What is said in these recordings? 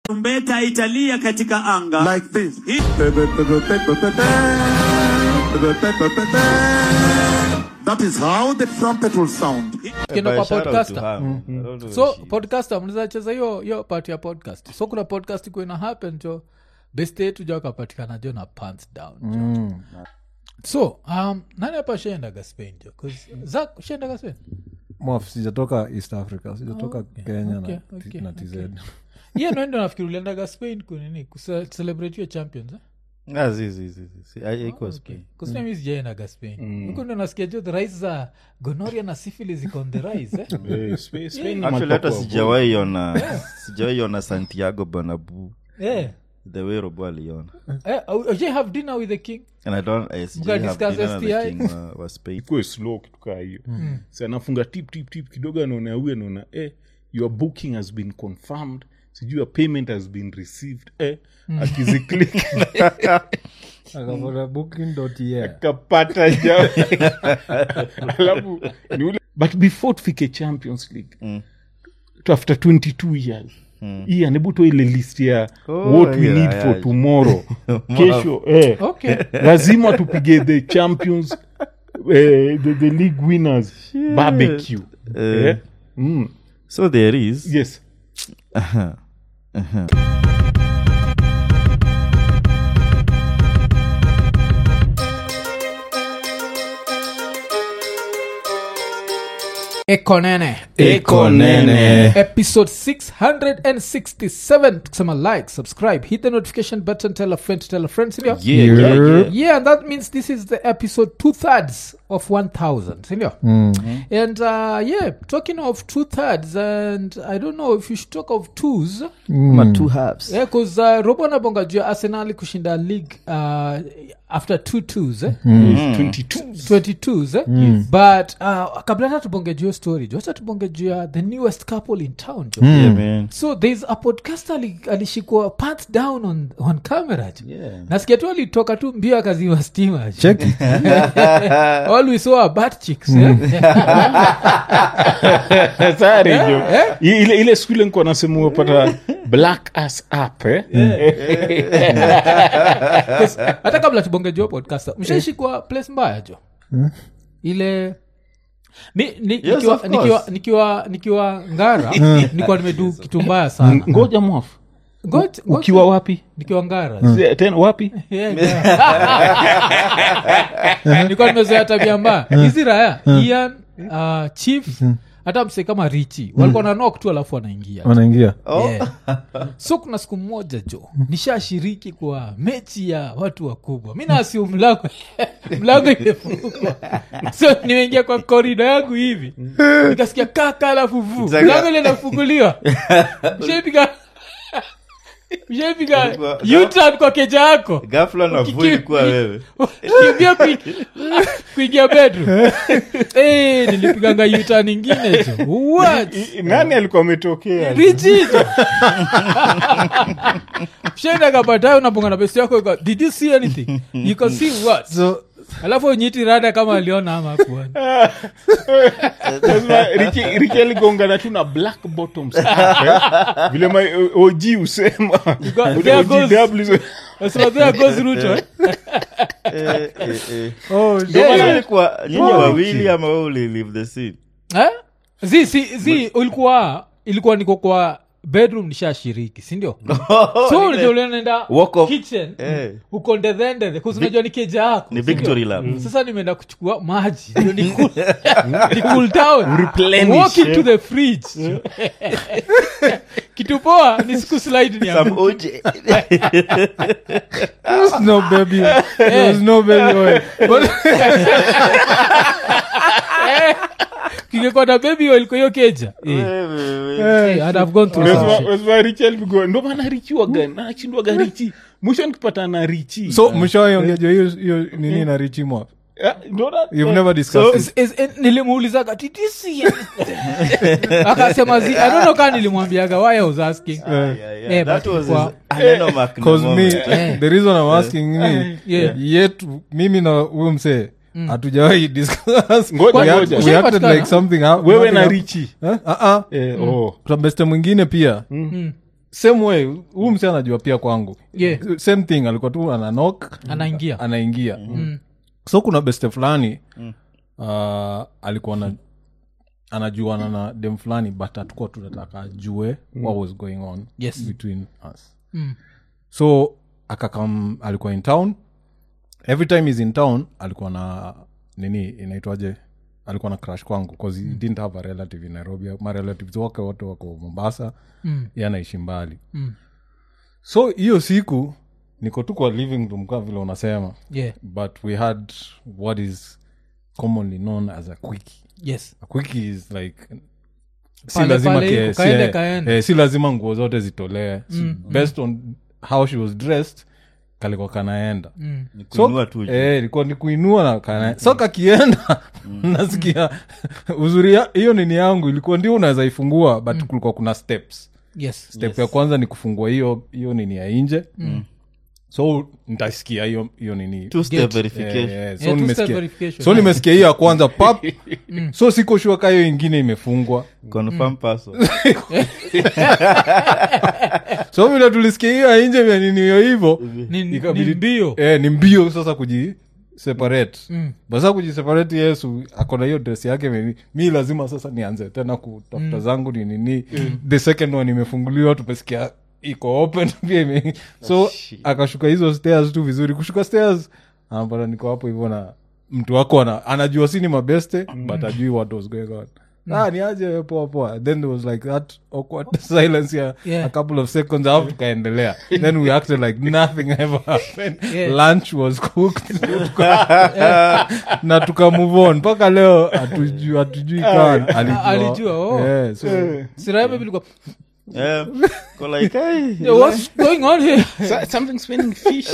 tarumbeta italia katika anga like this. Hii- That is how the trumpet will sound. Tukienda kwa But shout out to podcaster her. I don't know so if she- podcaster mnaweza cheza hiyo hiyo part ya podcast so kuna podcast ikuwa ina happen jo best yetu jo akapatikana jo na pants down jo. so um, nani hapa shaendaga spain jo 'Cause zak shaendaga spain Mwaf, sijatoka east africa sijatoka kenya okay, na, okay, na tz hiyo naendo nafikiri uliendaga spain kunini kucelebrate hiyo champions eh? Ah, zi, zi, zi, zi, zi. Ai- haikuwa Spain. kusemi sijaendaga spain huku ndo nasikia jo the rise za gonoria na syphilis iko on the rise eh? Eh, Spa- Spain ni Actually, hata mahali pa sijawahi ona sijawahi ona santiago banabu yeah. the way robo aliona Eh, uh, you have dinner with the king and i don't I sijawahi have discuss dinner na the STI? king wa, wa spain ikuwe slow kitu kaa hiyo si anafunga tip tip tip kidogo anaona huyu anaona eh, your booking has been confirmed sijui your payment has been received eh, akiziklik akapata booking.yeah kapata ja alafu ni ule but before tufike champions league Mm. to after 22 years hii anabuto ile list ya Oh, what we yeah, need yeah. for tomorrow kesho eh, okay lazima tupige the champions eh, the, the league winners barbecue Eh. eh? mm. so there is yes ekonene Ekonene. episode 667 tukisema like subscribe hit the notification button tell a friend to tell a friend sindio yeah, yeah, yeah. yeah and that means this is the episode two thirds of 1000 sindio and uh, yeah talking of two thirds and i don't know if you should talk of twos Ma two halves yeah, cause uh, robo nabonga juu ya arsenali kushinda league uh, after two twos eh? 22 22s eh? but uh, kabla hata tubonge juu hiyo story jo acha tubonge juu ya the newest couple in town jo yeah, man. so thereis a podcaster ali- alishikwa pat down on, on camera jo Yeah. nasikia tu alitoka tu mbio akaziwa stima jo. check it. all we saw are butt chicks eh? Sorry, jo. I- ile, ile siku ile nikuwa nasema upata black ass up eh? hata kabla tubonge juu ya podcaster mshaishikwa place mbaya jo ile mi, ni, Yes, nikiwa, of course. nikiwa, nikiwa, nikiwa ngara nikuwa nimedu kitu mbaya sana ngoja mwafu Ngoja- ngoja- ukiwa wapi nikiwa ngara Se- tena wapi Yeah, yeah. nilikuwa nimezoea tabia mbaya hizi raya ian uh, chief hata mse kama richi walikuwa na nok tu alafu wanaingia wanaingia Yeah. so kuna siku moja jo nishashiriki kwa mechi ya watu wakubwa mi naasiu mlango mlango imefungwa so nimeingia kwa korido yangu hivi nikasikia kaka alafu vu Zaga- mlango ile inafunguliwa shaipiga shaipiga Ulikuwa- utan kwa keja yako gafla na Kiki- vui kuwa wewe kimbia kui- kuingia bedroom Eh, nilipiganga utan ingine jo What? I- nani alikuwa ametokea richizo shenda kapatayo unabonga na besti yako ika, did you see anything you can see what so alafu unyiti rada kama aliona ama kuona Lazima Ricky- Ricky aligongana tu na black bottoms up, eh? vile ma og usema got- Ule there OGW Nasema, there goes Ruto, eh? Eh, eh, eh. oh, Ndio Yeah, maana yeah. ilikuwa nyinyi wawili ama wewe uli leave the scene Eh? zi si zi ulikuwa ilikuwa niko kwa bedroom nishashiriki sindio so unajua ulienda Walk of- kitchen Eh. uko ndedhendedhe kusinajua ni keja yako ni sindio? victory lap sasa nimeenda kuchukua maji ndio ni cool, ni cool down Replenish, walk into eh. the fridge kitu poa ni siku slide ni Some yangu OJ. there's no baby there's no baby oil but kingekuwa na baby oil kwa hiyo keja Eh, eh, and I've gone through some Lazima- shit. lazima Ricky alipigwa ndo maana richi waga nachindwaga richi mwisho nikipata na richi so mshawaiongejwa hiyo hiyo nini na richi mwap Eh, ndo na- you've eh, never discussed Is- is- eh, nilimuulizaga "Did you see anything?" akasema zi I don't know kaa nilimwambiaga why I was asking Yeah, yeah. Eh, That but was kwa- his- Aneno Mark na cause me moment. Eh. the reason i'm asking me Yeah. yetu mimi na huyu msee hatujawahi discuss Ngoja, we, act- ngoja. we acted Ushapatikana? like something hap- wewe nothing na hap- richi Eh? Ah, ah. Eh, oh. kuna beste mwingine pia same way huu msi anajua pia kwangu Yeah. same thing alikuwa tu ananok anaingia anaingia so kuna beste fulani uh, alikuwa na anajuana na dem fulani but hatukuwa tunataka ajue what was going on Yes. between us Mm. so akakam alikuwa in town every time is in town alikuwa na nini inaitwaje alikuwa na crash kwangu bcause he didn't have a relative in nairobi ma relatives wake wote wako mombasa Mm. ye anaishi mbali Mm. so hiyo siku niko tu kwa living room kaa vile unasema yeah but we had what is commonly known as a quickie yes a quickie is like si Pale- lazima pale ke- iko, si, kaende eh, kaende. eh, si lazima nguo zote zitolee Si- based on how she was dressed kalikuwa kanaenda mm. kuinua tu juu. eh, ilikuwa ni kuinua na kana so kakienda nasikia uzuri ya- hiyo nini yangu ilikuwa ndio unaweza ifungua but kulikuwa kuna steps yes step ya kwanza ni kufungua hiyo hiyo nini ya nje so nitasikia hiyo hiyo nini Two step Get. verification. Eh, eh, so Yeah, two-step nimesikia- verification. so nimesikia hiyo ya kwanza pap so siko shua ka hiyo ingine imefungwa Confirm password. so vile tulisikia hiyo ya nje vya nini hiyo hivo ni, ni ikabidi- mbio eh, ni mbio sasa kuji separate Mm. basa kujiseparate yesu akona hiyo dress yake mi, mi lazima sasa nianze tena kutafuta zangu ni nini the second one imefunguliwa tumesikia iko open pia ime so akashuka hizo stairs tu vizuri kushuka stairs anapata niko hapo hivyo na mtu wako ana, anajua si ni mabeste but ajui what was going on ah ni aje poa poa then there was like that awkward silence ya Yeah. a couple of seconds alafu tukaendelea then we acted like nothing ever happened Yeah. lunch was cooked na tuka move on mpaka leo hatujui hatujui kaa alijua, alijua, oh. yeah, so, siraha bilikuwa Eh, ko like, hey, "Yeah, what's going on here So- something smelling fish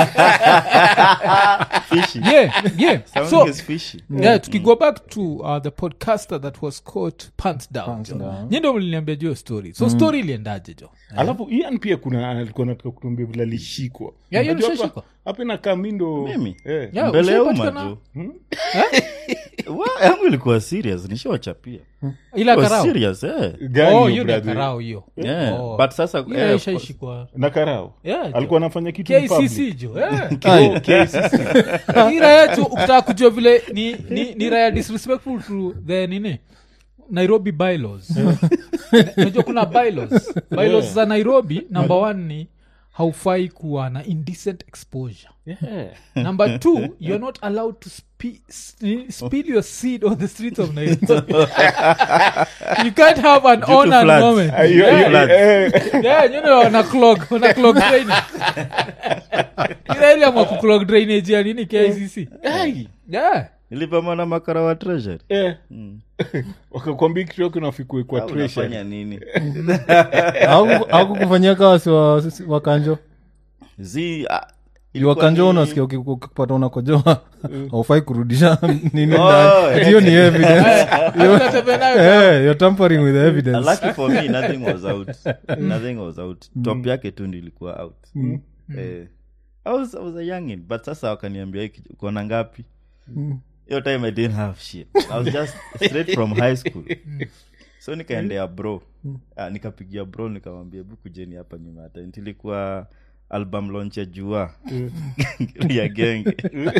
fishy. yeah yeah Something so is fishy. yeah tukigo back to uh, the podcaster that was caught pants down Pants jo. down. Nyi ndo mliniambia juu hiyo story so story iliendaje jo alafu ian pia kuna alikuwa nataka kutuambia vile alishikwa Yeah, Ian Unajua hapa- ulishashikwa? hapa inakaa mindo Mimi? eh. Yeah, mbele ya umma ushaipatikana- tu Wa- yangu ilikuwa serious nishawachapia ila It was karao serious eh. Gani oh hiyo hiyo ni ya brother? karao hiyo Yeah. Oh. but sasa Hiyo eh, ishaishikwa na karao Yeah, jo. alikuwa anafanya kitu in public. kcc jo yeah. Oh, KCC. Hii raya tu ukitaka kujua vile ni, ni, ni raya disrespectful to the nini nairobi bylaws unajua kuna bylaws bylaws za nairobi number one ni haufai kuwa na indecent exposure Yeah. number two you're not allowed to spe- s- spill your seed on the streets of nairobi you can't have an Due to on and floods. moment Ah, hiyo- Yeah. hiyo- Floods. eh, yeah, you know, wana clog wana clog drainage ila ile ama kuclog drainage ya nini kicc yeah nilipama na makara wa treasury eh. wakakwambia kitu yako nafikue kwa Au treasure. unafanya nini akukufanyia kawa si wa- si- wakanjo zi ah, ilikuwa wakanjo ni- unasikia uki- ukipata unakojoa haufai kurudisha nini Oh, ndani hiyo ni evidence Unatembea nayo Eh, you're tampering with the evidence lucky for me nothing was out nothing was out top yake tu ndilikuwa out eh, I was, I was a youngin but sasa wakaniambia "Hiki, uko na ngapi hiyo time i didn't have shit i was just straight from high school so nikaendea bro ah, nikapigia bro nikamwambia hebu kujeni hapa nyuma ya tent ilikuwa album launch ya jua ya genge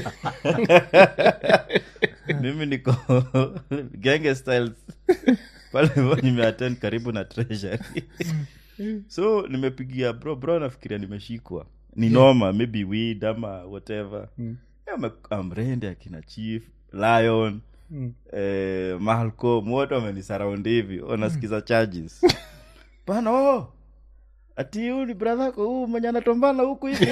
mimi niko genge styles pale hivyo nimeattend karibu na treasury so nimepigia bro bro nafikiria nimeshikwa ni noma maybe weed ama whatever Yeah, ame- amrende akina chief lion eh, malcolm wote wamenisaraundi hivi wanasikiza charges bana oh, ati huu ni bradhako huu mwenye anatombana huku hivi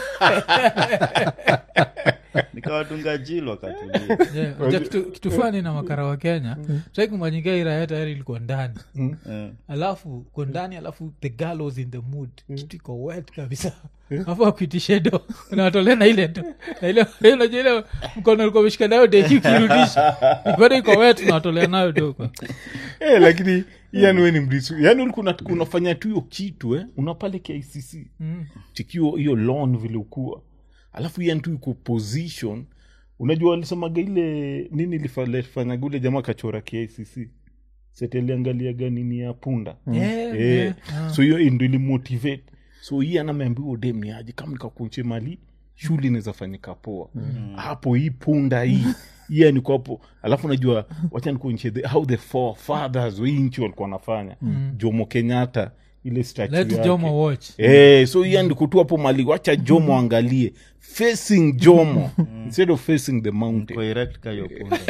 nikawadunga jilo wakatulia Yeah, unajua kitu, kitu fani na makara wa kenya taikumanyingia iraya tayari ilikuwa ndani Eh. alafu ko ndani alafu the girl was in the mood kitu iko wet kabisa afu akuitishe do unawatolea na ile do na ile unajua ile mkono ulikuwa umeshika nayo deki ukirudisha bado iko wet unawatolea nayo do kwa Eh, lakini yani we ni mrisu yani ulikuwa una- unafanya tu hiyo kitu eh? unapale kicc tikio hiyo lon vile ukuwa alafu yani tu iko position unajua walisemaga ile nini lifa- lifanyaga ule jamaa kachora kicc seteliangaliaga nini ya punda Yeah, Eh, yeah. so hiyo ndo ilimotivate so hii anameambiwa dem ni aje kama nikakunche mali shule inaweza fanyika poa hapo hii punda hii hiya niko hapo alafu najua wacha nikuonyeshe the- how the four fathers wa hii nchi walikuwa wanafanya jomo kenyatta ile statue let yake. jomo watch Eh, so hiya ndikutu hapo mali wacha jomo angalie facing jomo instead of facing the mountain Correct ka hiyo punda.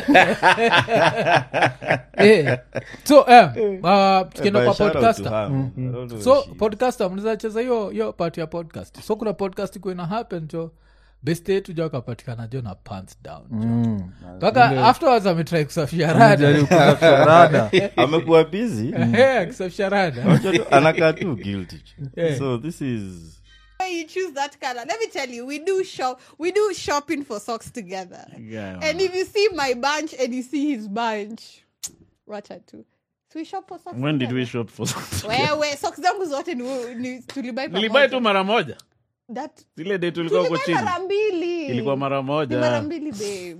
Eh, so eh, uh, tukienda By kwa shout out to podcaster her. I don't know so if she- podcaster mnaweza cheza hiyo hiyo part ya podcast so kuna podcast ikuwa ina happen jo best yetu jo akapatikana jo na pants down jo mpaka afterwards ametrai kusafisha rada Jaribu kusafisha rada amekuwa busy Eh, akisafisha rada Unajua tu, anakaa tu guilty Yeah. so this is When you choose that color, let me tell you, we do shop, we do shopping for socks together. Yeah, and if you see my bunch and you see his bunch, watch out too. So we shop for socks. when did we together. shop for something? Wewe socks zangu zote ni, ni tulibai nilibai tu pamoja. mara moja That zile day tulikuwa huko tulibai chini mara mbili. ilikuwa mara Ni mara moja mbili babe.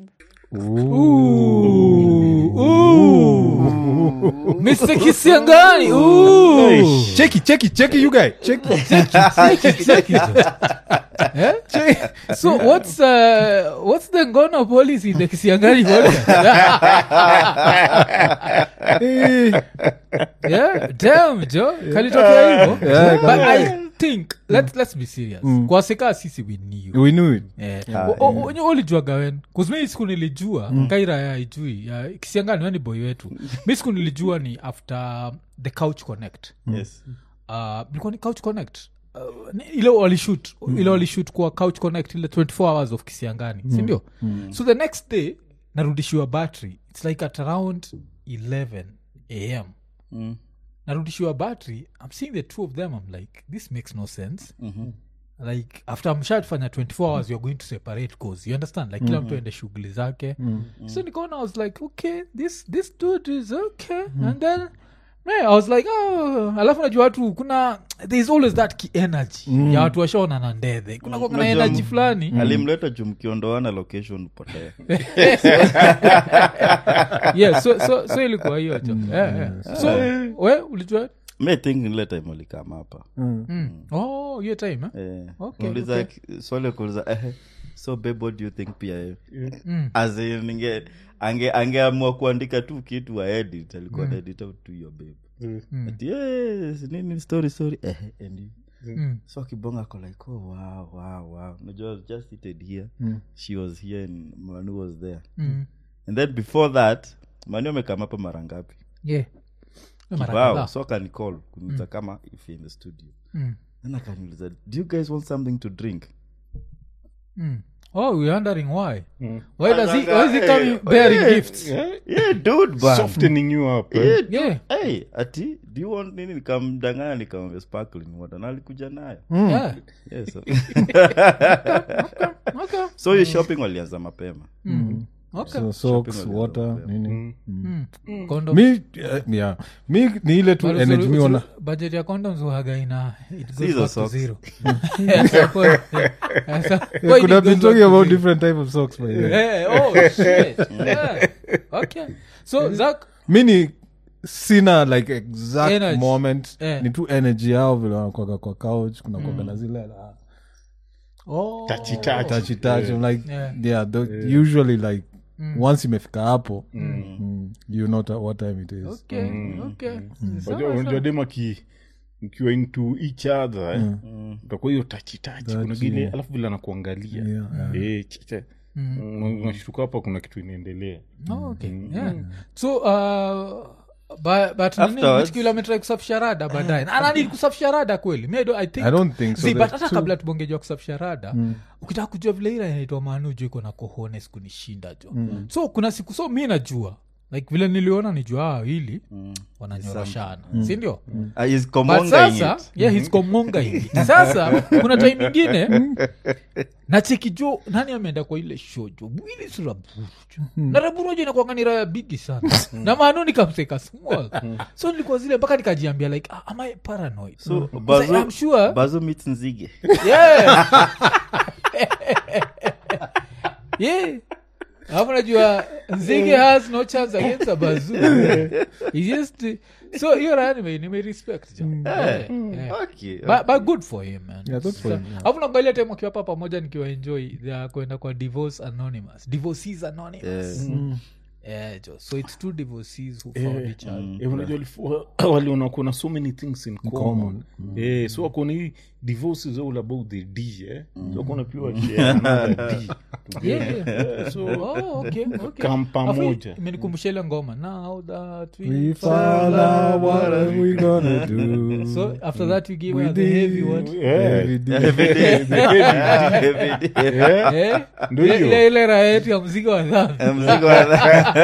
mr kisiangani Ooh. cheki cheki cheki you guy cheki Cheki, cheki, jo. Eh? so what's uh, what's the ngono policy in the kisiangani podcast? yeah damn jo kalitokea hivo Yeah, but i think let's, let's be serious kwa seka sisi we knew we knew it onye ulijuaga wen kuzmi siku nilijua kaira ya ijui ya kisiangani weni boy wetu mi siku nilijua ni after the couch connect yes uh, ilikuwa ni couch connect Uh, ni- ile walishut ile walishut kwa couch connect ile 24 hours of kisiangani sindio so the next day narudishiwa battery its like at around 11 am Mm. narudishiwa battery i'm seeing the two of them i'm like this makes no sense like after mshatufanya 24 hours youare going to separate cause you understand like kila mtu aende shughuli zake so nikaona i was like okay this this dude is okay and then yeah, i was like oh. alafu najua watu kuna there is always that ki energy ya watu washaona na ndedhe kuna mm. na Unajua energy m- fulani alimleta juu mkiondoana location upotea yeah so, so, so ilikuwa hiyo jo yeah, yeah. so we ulijua me think ile time alikama hapa mm. oh hiyo time eh? Eh, Okay, uliza okay. ki- swali kuuliza eh, so babe what do you think pia eh? Mm. As in, ninge ange angeamua kuandika tu kitu wa edit alikuwa mm. edit out to your babe Ati, yes, nini story story eh, and you- Mm. so kibonga ako like oh wow wow wow unajua I was just seated here she was here and manu was there Mm. and then before that manu amekama hapa mara ngapi yeah Mara kibao kadhaa. so akanicall kuniuliza kama if in the studio Mm. then akaniuliza do you guys want something to drink Mm. Oh, we're wondering why. Mm. Why does he? Why is he Hey, coming bearing yeah. gifts? yeah dude man softening you up eh? Yeah, dude. Yeah. hey ati do you want nini nikamdanganya nikamwambia sparkling water na alikuja nayo Yeah. yes, so, Okay. so hiyo shopping walianza mapema Okay. so socks Shopping water walianza nini Mm. Condom. mi eh, yeah. mi ni ile tu But energy uzuri- mi ona uzuri- budget ya condoms huwaga ina it goes Hizo back to socks. zero. Yeah, so kwa- yeah, so Yeah, why could it have been goes talking back to about zero? different type of socks by the way. Yeah, oh, shit. Yeah. Okay. So, Zach, mi ni sina like exact Energy. moment Eh. ni tu energy yao vile wanakwaga kwa couch kuna kwaga na zile la oh, Touchy, touchy. touchy touch I'm like Yeah. yeah, the, usually like once imefika hapo mm, you know ta- what time it is okay, okay. Sawa, Unajua- unajua sawa. dem aki mkiwa into each other eh, utakuwa hiyo tachitachi kuna gile yeah. alafu vile anakuangalia Yeah, yeah. Eh, chiche. Mm, unashtuka hapa kuna kitu inaendelea Oh, okay. Yeah. so uh, but, but nini, Afterwards- Mitkila ametry kusafisha rada baadaye Na nani kusafisha rada kweli Mi I don't- I think I don't think so. See, but There's hata two- kabla tubongejwa kusafisha rada ukitaka kujua vile ila inaitwa manu juu iko na cojones kunishinda jo so kuna siku so mi najua like vile niliona nijua ah, hili wananyoroshana sindio Ah, he's but komonga sasa it. yeah, he's komonga hivi sasa kuna time ingine nacheki jo nani ameenda kwa ile show jo mwili si raburu jo na raburu jo inakuanga ni raya bigi sana na maanu nikamseka small so nilikuwa zile mpaka nikajiambia like ah, am I paranoid so Because bazo, I'm sure bazo meets nzige yeah. yeah. alafu najua nzige has no chance against a bazoo He just so hiyo raya nime nimerespect jo yeah, yeah. Okay, But, but good for him man Yeah, good for him, yeah. alafu naangalia time wakiwa hapa pamoja nikiwa enjoy their kwenda kwa divorce anonymous divorcees anonymous yeah, jo so it's two divorcees who found each other Eh, unajua walifu- waliona kuna so many things in common, Eh, so wakona hii divorce is all about the d eh? so wakona pia washare another d Yeah, yeah. Eh, so Oh, okay, okay. Kam pamoja. Alafu imenikumbusha ile ngoma now that we, We fall fall out, out, what are we gonna do? so after that you give We her the heavy did. what Yeah. Every day. Every day. Every day. Yeah. Eh? Ndio Ile- hiyo. ile ile raha yetu ya mzigo wa dhambi Mzigo wa-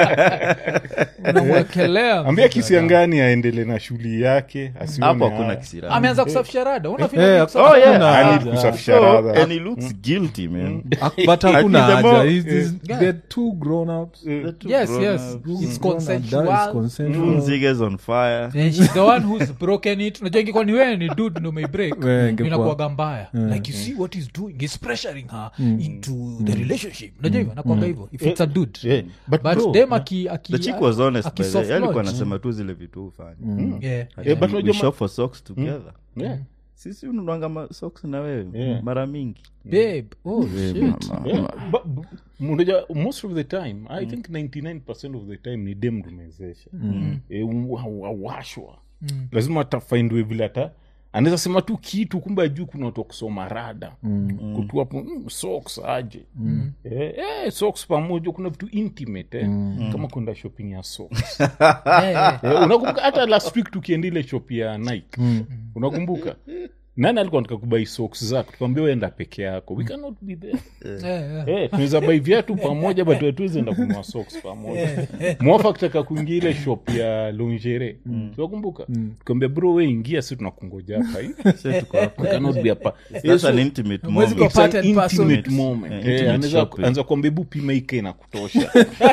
unamwekelea ambia kisiangani aendele na shughuli yake asione hapo hakuna haya. kisirani ameanza kusafisha rada Eh, unafika Oh, yeah. hakuna I need haja. kusafisha So, radha. and he looks guilty man Ak- but hakuna Actually, the haja more- He's- he's- Yeah. they're two grown ups The two yes grown yes ups. it's consensual That is consensual. Nzige's on fire And she's the one who's broken it unajua ingekuwa ni wewe ni dude ndo umeibreak Wewe ingekuwa- inakuwaga mbaya like you see what he's doing he's pressuring her into the relationship unajua hivyo nakwanga hivyo if it's a dude Yeah. But but bro, dem aki aki the chick was honest by the akisoft way. alikuwa launch. anasema tu zile vitu hufanya yeah Yeah, but we unajua ma- shop for socks together Yeah. sisi ununwanga ma- socks na wewe Yeah. mara mingi babe oh shit Yeah, but b- unajua most of the time i think 99 of the time ni dem rumezesha Eh, wa- wa- washwa lazima atafaindwe vile ata anaweza sema tu kitu kumbe ajuu kuna watu wa kusoma rada kutu hapo mm, socks aje eh, eh, socks pamoja kuna vitu intimate eh, kama kwenda shopping ya socks Eh, eh. Eh, unakumbuka hata last week tukienda ile shop ya nike unakumbuka nani alikuwa nataka kubai socks zako tukwambia uenda peke yako we cannot be there Eh, eh. Eh, tunaweza bai viatu pamoja but hatuwezi enda kunua socks pamoja mwafa kutaka kuingia ile shop ya longere tunakumbuka tukaambia bro we ingia si tunakungoja hapa hii. We cannot be hapa Eh, that's so- an intimate Mwezi moment kwa- it's an Part and parcel. intimate moment. Yeah, Eh, intimate anaweza- shopping. anaweza kuambia bu pima ike na kutosha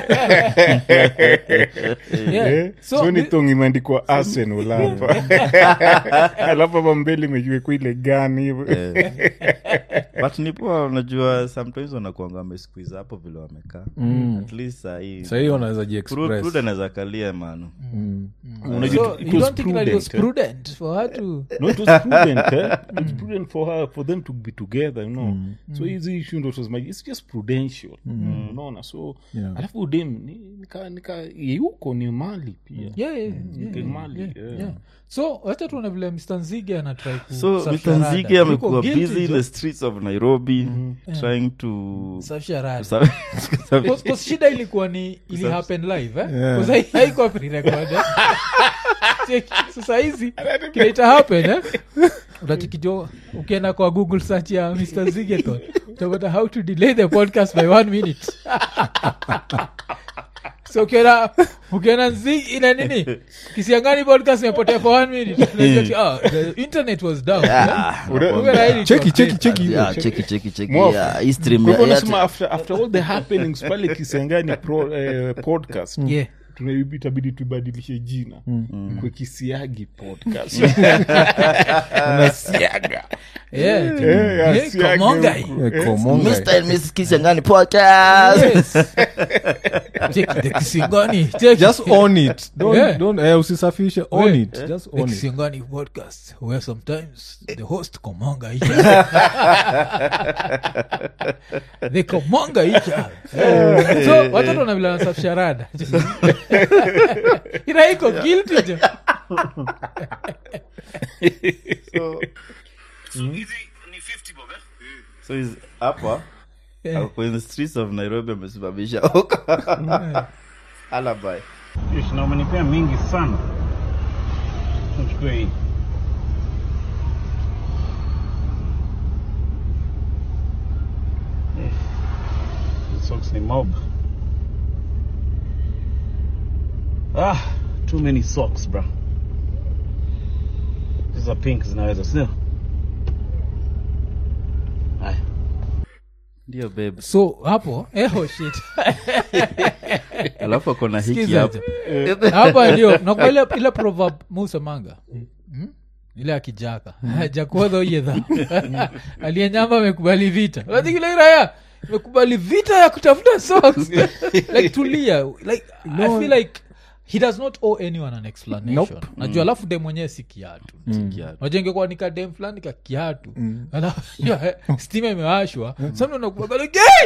Yeah. Eh, So, so ni thi- thong imeandikwa arsenal hapa alafu hapa mbele imejiwekwa ile gani hivo but nipoa unajua sometimes wanakuanga wamesquiz hapo vile wamekaa at least sahii sahii wanaweza Pru- jiexpress Prude anaweza kalia mano Unajua, so it you was don't think that it was prudent, eh? prudent for her to no it was prudent eh? it was prudent for her for them to be together you know so hizi issue ndo tunasema, it's just prudential unaona so Yeah. alafu dem ni- nika nika yuko ni mali pia yeah, yeah, yeah, Ni yeah, mali yeah, yeah. yeah. so wacha tuone vile mr nzige anatrai so kusafisha Mr. rada. nzige Yuko amekuwa guilty, busy in jo. the streets of nairobi trying to Safisha rada. Sa- Cause- cause shida ilikuwa ni ili happen live eh? Yeah. 'Cause hai- haikuwa pre-recorded. Check, sasa hizi kinaita happen eh? utachikijo ukienda kwa google search ya mr zigeton utapata how to delay the podcast by one minute so ukiona ukiona nzi ina nini kisiangani podcast imepotea for one minute unajua ati, ah, the internet was down eh? Kumbe na hili cheki iko- cheki cheki hiyo. Yeah, cheki cheki cheki Mwafu. yeah, hii stream Kwa hivyo ya- nasema after, after all the happenings pale kisengani pro, eh, podcast Yeah. tuna- itabidi tuibadilishe jina kwe kisiagi podcast unasiaga Yeah, Eh, yeah, asiage Komongai. huku. Eh, Komonga. Mr. and Mrs. Kisangani podcast. Yes. Check the kisingani check just own it don't, Yeah. don't eh, usisafishe own Yeah. it just the own it kisingani podcast where sometimes the host komonga each other. they komonga each other so watoto wanavile wanasafisha rada iraiko guilty jo so he's hapa Yeah. ako in the streets of nairobi amesimamisha huko alibi Ish, na umenipea mingi sana tuchukue hii Eh, hizi socks ni mob ah too many socks bro hizo pink zinaweza sio haya ndio babe so hapo eho shit alafu ako na hiki Sikiza hapo jo. hapa ndio nakuwa ile, ile proverb musemanga mm? ile akijaka jakuodha uyedha aliyenyamba amekubali vita lazikile iraya mekubali vita ya kutafuta socks like tulia like i feel like he does not owe anyone an explanation najua alafu dem mwenyewe si kiatu najengekuwa nika dem fulani ka kiatu alafu ya, stima imewashwa sana unakuwa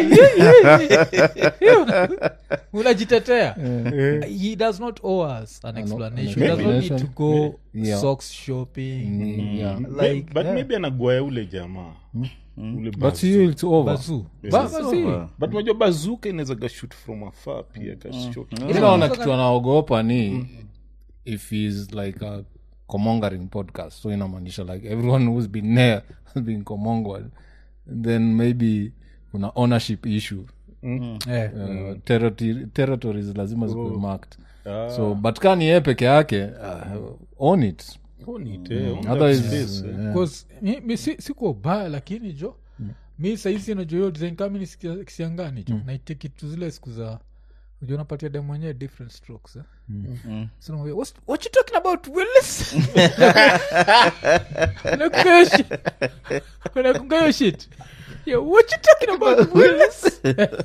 unajitetea he does not owe us an explanation he does not need to go Yeah. socks shopping yeah. like but maybe anagoya ule jamaa ule but bazu. you it's over bazu Ba- bazi. but unajua bazuka inaweza gashut from afar pia kashot Mi naona kitu anaogopa ni if he's like a comongering podcast so inamaanisha like everyone who's been there has been comonged then maybe kuna ownership issue Eh. uh, territory, territories lazima zikuwe marked so but ka ni yeye peke yake uh, own it otherwise yeah. Because mi, mi si, sikuwa ubaya lakini jo mi sahizi najua hiyo design kama ni sikia- kisiangani jo naiteki tu zile siku za unajua unapatia dem mwenyewe different strokes eh? So namwambia, "What's- what you talking about willis Unakunga hiyo shit. Unakunga hiyo shit Yeah, what you talking about willis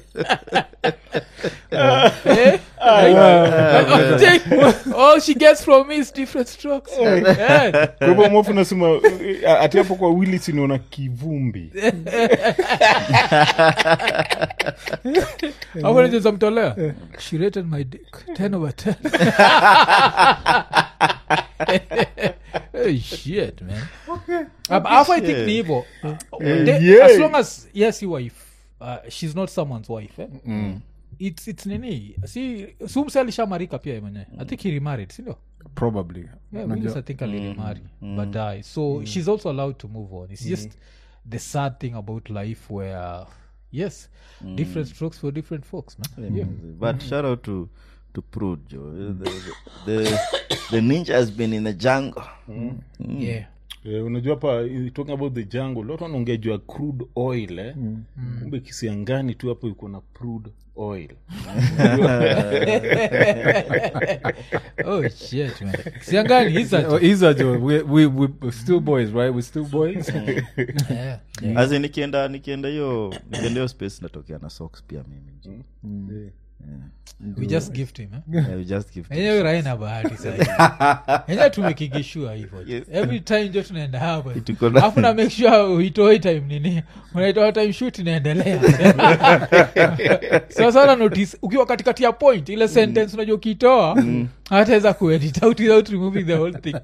Eh? Like, all she gets from me is different strokes Eh. kwa hivyo mofu nasema eh, ati hapo kwa willis inaona kivumbi hapo nacheza mtolea she rated my dick 10 over 10 hey, shit man But alafu i think ni hivo They- yeah. as long as yes you wife uh, she's not someone's wife eh? it's, it's nini si sumse alishamarika pia ye mwenyewe i think he remarried sindio probably yeah, Unajua- Willis, I think alirimari baadaye so she's also allowed to move on it's just the sad thing about life where yes different strokes for different folks man yeah. but shout out to to Prude, Joe. The, the, the ninja has been in the jungle. yeah Eh, unajua hapa eh, talking about the jungle lot wanaongea juu ya crude oil eh? kumbe kisiangani tu hapo iko na crude oil oh shit man siangani he's a Oh, Isa jo we, we, we we're still boys right we're still boys yeah. As in, nikienda nikienda hiyo nikienda hiyo space natokea na socks pia mimi we just gift him eh? yeah, we just give enyewe raina bahati saenyewe tumekigishua hivo Yes. every time jo tunaenda hapa Tuko na- alafu na make sure uitoi time nini unaitoa time shoot inaendelea so sana notice ukiwa katikati ya point ile sentence unajua ukitoa hataweza kuedit out without removing the whole thing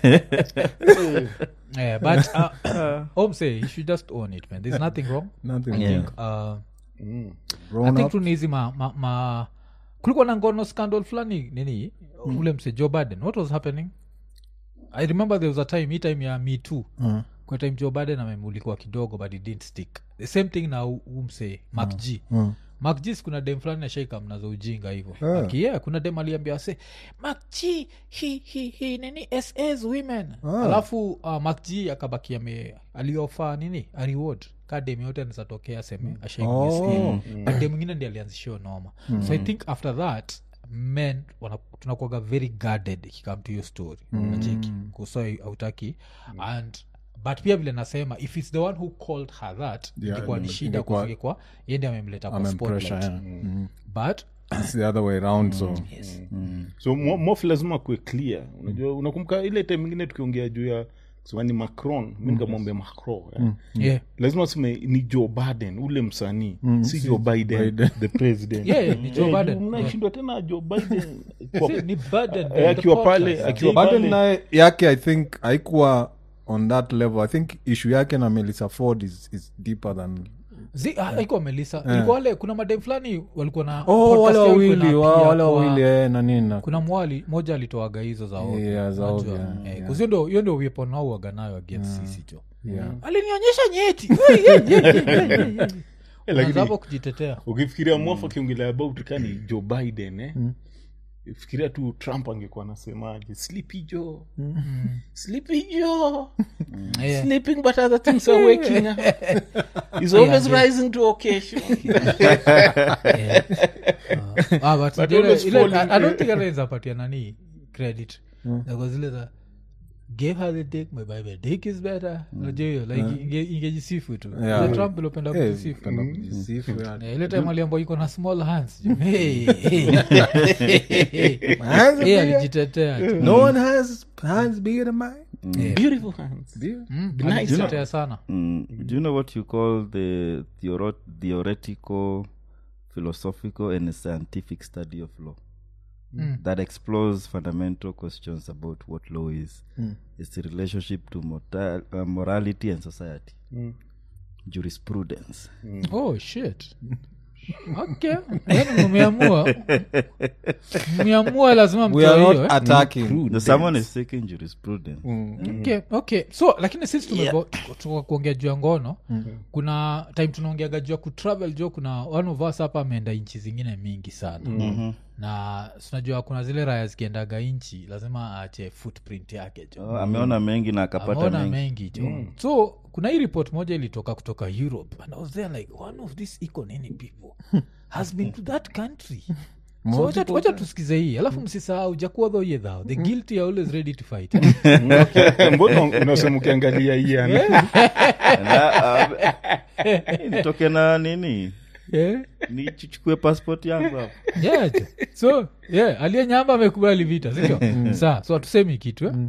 yeah, but uh, home say you should just own it man there's nothing wrong nothing I Yeah. think uh, I grown think up tu ni hizi ma, ma, ma kulikuwa na ngono scandal fulani nini ule mse joe baden what was happening i remember there was a time hii time ya me too Mm. kwa time joe baden amemulikwa kidogo but it didn't stick the same thing na hu hu mse mak g Mm. mak g kuna dem fulani ashaika mnaza ujinga hivo Ah. Aki, yeah, kuna dem aliambia se mak g he, he, he, nini ss women Ah. alafu uh, mak g akabaki ame aliofa nini a reward ka dem yote anawezatokea seme Oh. ashaingia dem mwingine ndi alianzishio noma so i think after that men wana- tunakuaga very guarded ikikam to hiyo story nacheki kuso autaki and but pia vile nasema if its the one who called her that Yeah, ingekuwa ni ime- shida ingekuwa- kufike kwa yende amemleta kwa amempressure spotlight yeah. mm. but it's the other way around so so mo- mof lazima kuwe clear unajua unakumbuka ile time ingine tukiongea juu ya kusema ni macron mi nikamwambia macron eh. yeah lazima useme ni joe biden ule msanii si joe biden, Biden. the president Yeah, yeah, ni Joe Eh, Biden. mnashindwa tena joe biden kwa- See, ni burden, Eh, akiwa the pale podcast. akiwa baden pale naye yake i think haikuwa on that level i think issue yake na melissa ford is, is deeper than Zi- ah, haikuwa melisa ilikuwa wale kuna madem fulani walikuwa na oh podcast wale yao ilikuwa wawili inaapia wa- wale kwa- wawili eh, na nini na- kuna mwali moja alitoaga hizo za ovyo, Yeah, za unajua. ovyo, Eh, yeah. 'cause hiyo ndio- hiyo ndio weapon wao huwaga nayo against sisi jo yeah. alinionyesha nyeti Ui, ye, ye, ye, ye, ye, ye. Eh, lakini- Unaanza hapo kujitetea ukifikiria mwafu akiongelea about ka ni joe biden eh? fikiria tu trump angekuwa anasemaje sleepy joe sleepy joe Yeah. sleeping but other things are waking up he's always Yeah. rising to occasion Ah, but But ile- always ile- falling, I- I don't eh. think anaweza patia nani credit Zako zile za gave her the dick my baby dick is better unajua hiyo like inge- ingejisifu tu Yeah. Ile trump ilopenda Eh, kujisifu penda kujisifu, yani. Eh, ile time aliambwa iko na small hands ju- hey, hey. Hands are Eh, bigger. alijitetea tu. no one has hands bigger than mine Eh, beautiful hands mm, nice. alijitetea sana Mm, do you know what you call the theoro- theoretical philosophical and scientific study of law Mm. that explores fundamental questions about what law is its relationship to mortal, uh, morality and society jurisprudence oh shit okay yani mumeamua mumeamua lazima we are mtoe not hiyo, eh? attacking no, someone is taking jurisprudence okay, okay so lakini sisi tumebo tuka kuongea juu ya ngono kuna time tunaongeaga juu ya kutravel jo kuna one of us hapa ameenda nchi zingine mingi sana na sinajua kuna zile raya zikiendaga nchi lazima aache footprint yake jo oh, ameona mengi na akapata ameona mengi mengi jo so kuna hii report moja ilitoka kutoka europe and i was there like one of these econini people has been to that country so wacha tu- wacha tusikize hii alafu msisahau jakuwa dhoye thao the guilty are always ready to fight mbona unasema ukiangalia ian Na, um, nitoke na nini yeah. nichukue passport yangu hapo yeah, jo. so yeah, aliye nyamba amekubali vita sindio saa so hatusemi kitu eh?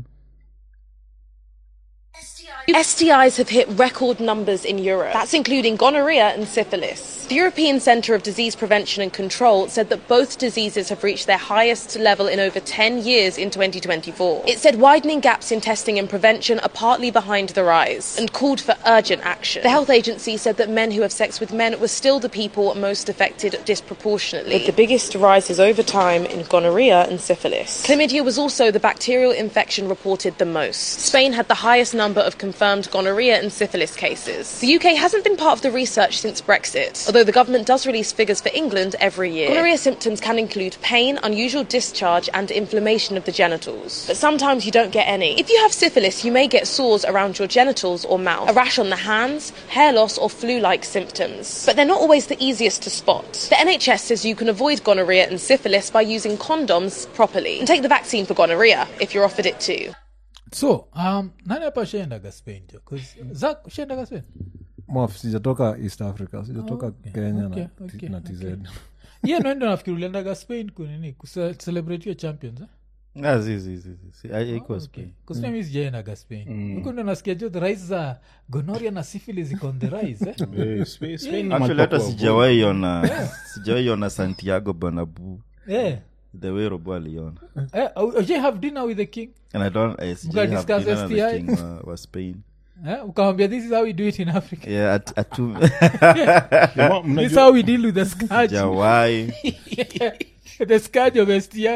STIs have hit record numbers in Europe. That's including gonorrhea and syphilis. The European Centre of Disease Prevention and Control said that both diseases have reached their highest level in over 10 years in 2024. It said widening gaps in testing and prevention are partly behind the rise and called for urgent action. The health agency said that men who have sex with men were still the people most affected disproportionately, with the biggest rises over time in gonorrhea and syphilis. Chlamydia was also the bacterial infection reported the most. Spain had the highest number of confirmed gonorrhea and syphilis cases. The UK hasn't been part of the research since Brexit, although the government does release figures for England every year. Gonorrhea symptoms can include pain, unusual discharge, and inflammation of the genitals. But sometimes you don't get any. If you have syphilis, you may get sores around your genitals or mouth, a rash on the hands, hair loss, or flu like symptoms. But they're not always the easiest to spot. The NHS says you can avoid gonorrhea and syphilis by using condoms properly. And take the vaccine for gonorrhea if you're offered it too. so um, nani hapa shaendaga spain jo 'Cause zak shaendaga spain Mwaf, sijatoka east africa sijatoka okay, kenya okay, na, okay, na tz hiyo noendo nafikiri uliendaga spain kunini kucelebrate hiyo champions eh? Ah, zi, zi, zi, zi, si, ai- haikuwa Spain. kusnami sijaendaga spain huko ndo nasikia jo the rise za gonoria na syphilis iko on the rise eh? Eh, Spa- Spain ni Actually, mahali pa hata kuwa- sijawahi ona sijawahi ona santiago banabu yeah. the way robo aliona eh, ujai have dinner with the king and i don't I sijai have discuss dinner na the STI? king wa, wa spain eh? ukamwambia this is how we do it in africa yeah at, atu Jamaa, this is mnajua- how we deal with the scourge sijawahi the scourge of STI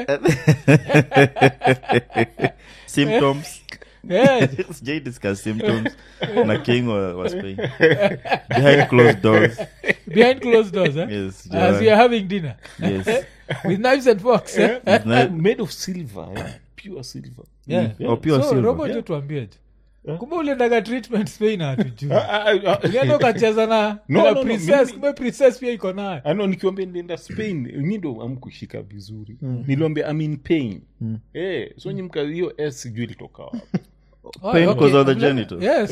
symptoms yeah. sijai discuss symptoms na king wa, wa spain behind closed doors behind closed doors eh? yes as sijawahi. we are having dinner yes with knives and forks eh? Na- made of silver eh? pure silver yeah. oh, pure so silver. robo jo tuambie jo kumbe uliendaga treatment spain hatujui Ah, ah, ah, ulienda ukacheza na No, na no, no, princess mimi- kumbe princess pia iko nayo ano nikiwambia ndienda spain nyi ndo amkushika vizuri niliwambia I'm in pain eh, so nyi mka hiyo s sijui ilitoka wapi Oh, Pain okay. because of the Mle- genitals. Yes.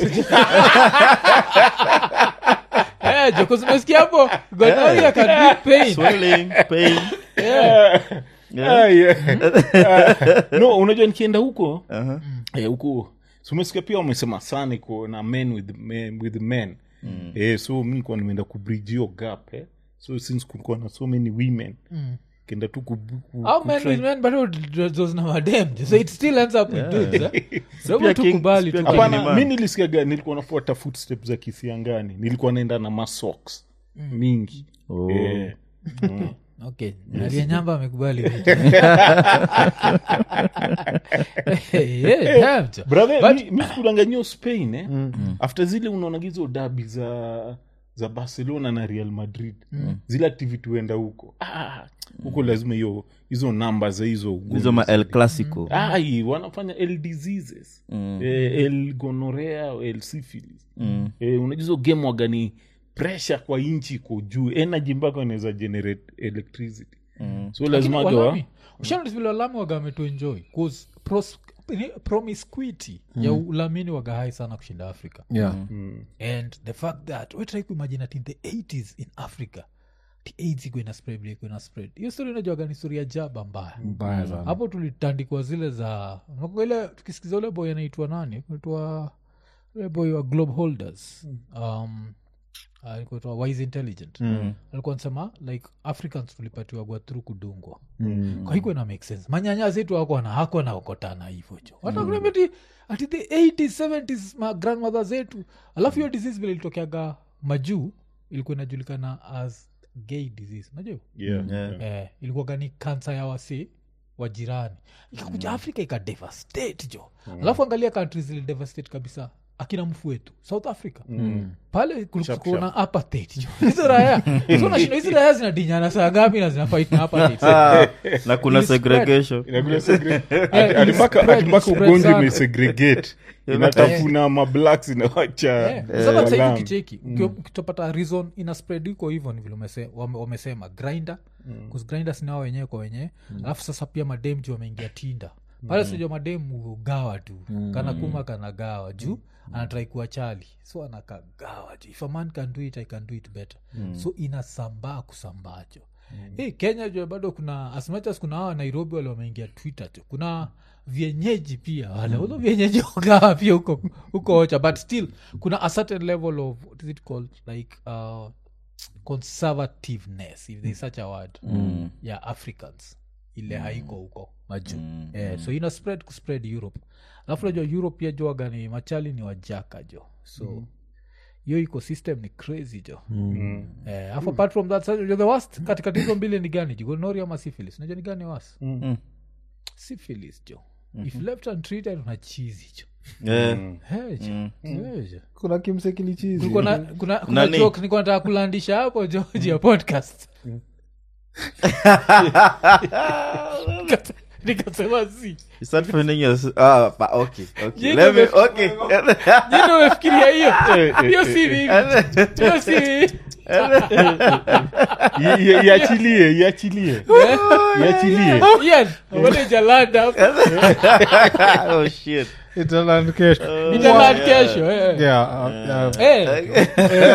Eh, jo, 'cause umesikia hapo gonorrhea can bring pain swelling pain Yeah. Ah, yeah. Ah, no unajua nikienda huko uh-huh. eh, huko so umesikia pia wamesema sana iko na men with men, with men. Eh, so mi nikuwa nimeenda kubridge hiyo gap eh. so since kulikuwa na so many women kenda tu ku, ku, How ku men try- with men but those na madem jo. so it still ends up with dudes eh? Robo Pia tu king- kubali pia tu king- hapana man. mi nilisikiaga nilikuwa nafuata footstep za kisiangani nilikuwa naenda na masoks mingi Oh. Eh. Mm. okay aliyenyamba amekubali vitu. Yeah, damn, jo. brother But- mi, mi sikudanganyia spain eh? after zile unaonaga hizo dabi za za barcelona na real madrid zile activity huenda huko Ah, huko lazima hiyo hizo namba za hizo ugonjwa hizo ma el zile. clasico ai wanafanya l diseases eh, el gonorea el syphilis eh, unajua hizo game wagani pressure kwa inchi iko juu energy mpaka inaweza generate electricity so lazima Lakini gawa walami, ushaona vile walami waga wametuenjoy 'Cause pros- ni promiscuity ya ulamini wagahai sana kushinda africa yeah and the fact that we try kuimagine at in the 80s in africa the aids iko ina spread vile iko ina spread hiyo story inajuaga ni story ya jaba mbaya mbaya sana hapo tulitandikwa zile za nakumbuka ile tukisikiza ule boy anaitwa nani anaitwa ule boy wa globe holders um, alikuwa wise intelligent alikuwa nasema like africans tulipatiwagwa through kudungwa kwa hiko ina make sense manyanya zetu ako na hako naokotana hivo jo watakuambia ati the 80s 70s ma grandmother zetu alafu hiyo disease vile ilitokeaga majuu ilikuwa inajulikana as gay disease najua Yeah. Yeah. eh, ilikuwaga ni kansa ya wasi wa jirani ikakuja afrika ikadevastate jo alafu angalia kantri zilidevastate kabisa akina mfu wetu south africa pale kulikuona apartheid jo hizo raya hizo nashinda hizi raya zinadinyana saa ngapi na zinafait na apartheid Ah, na kuna Ili spread. segregation Inakula segre- Eh, Ati- ati mpaka- spread- ati mpaka spread ugonjwa sana. imesegregate inatafuna mablacks inawacha Eh, sasa sasa hivi walam. ukicheki uki- ukitopata reason ina spread iko hivyo ni vile umese- wame- wamesema grinder grinder sinao wenyewe kwa wenyewe alafu sasa pia madem juu wameingia tinda pale sijua madem ugawa tu kana kuma kana gawa juu anatrai kuwa chali so anakagawa juu if a man can do it i can do it better so inasambaa kusambajo hey, kenya jua bado kuna as much as kuna hawa nairobi wale wameingia twitter tu kuna vienyeji pia wale mm. vienyeji wagawa pia huko huko ocha but still kuna a certain level of what is it called like uh, conservativeness if there's such a word mm. ya africans ile haiko huko majuu mm. eh, so ina spread kuspread europe alafu najua europe pia joaga ni machali ni wajaka jo so hiyo ecosystem ni crazy jo Mm. eh, alafu apart from that sasa, the worst katikati hizo mbili ni gani jo gonorrhea ama syphilis unajua ni gani was Mm. syphilis jo if left untreated una chizi jo Yeah. Hey, jo. Hey, jo. kuna kimsekilichizi Kulikuwa na- kuna, kuna Nani? joke nilikuwa nataka kulandisha hapo joji ya podcast Nikase- nikasema si You start finding your- ah, pa- okay, okay. Jino Let me- me- okay. jino umefikiria hiyo hiyo si mimi hiyo si mimi I- i- iachilie iachilie iachilie Ian, mbona ijalanda hapo? Oh, shit. Italand kesho. Italand kesho eh. Yeah, uh, uh, Eh,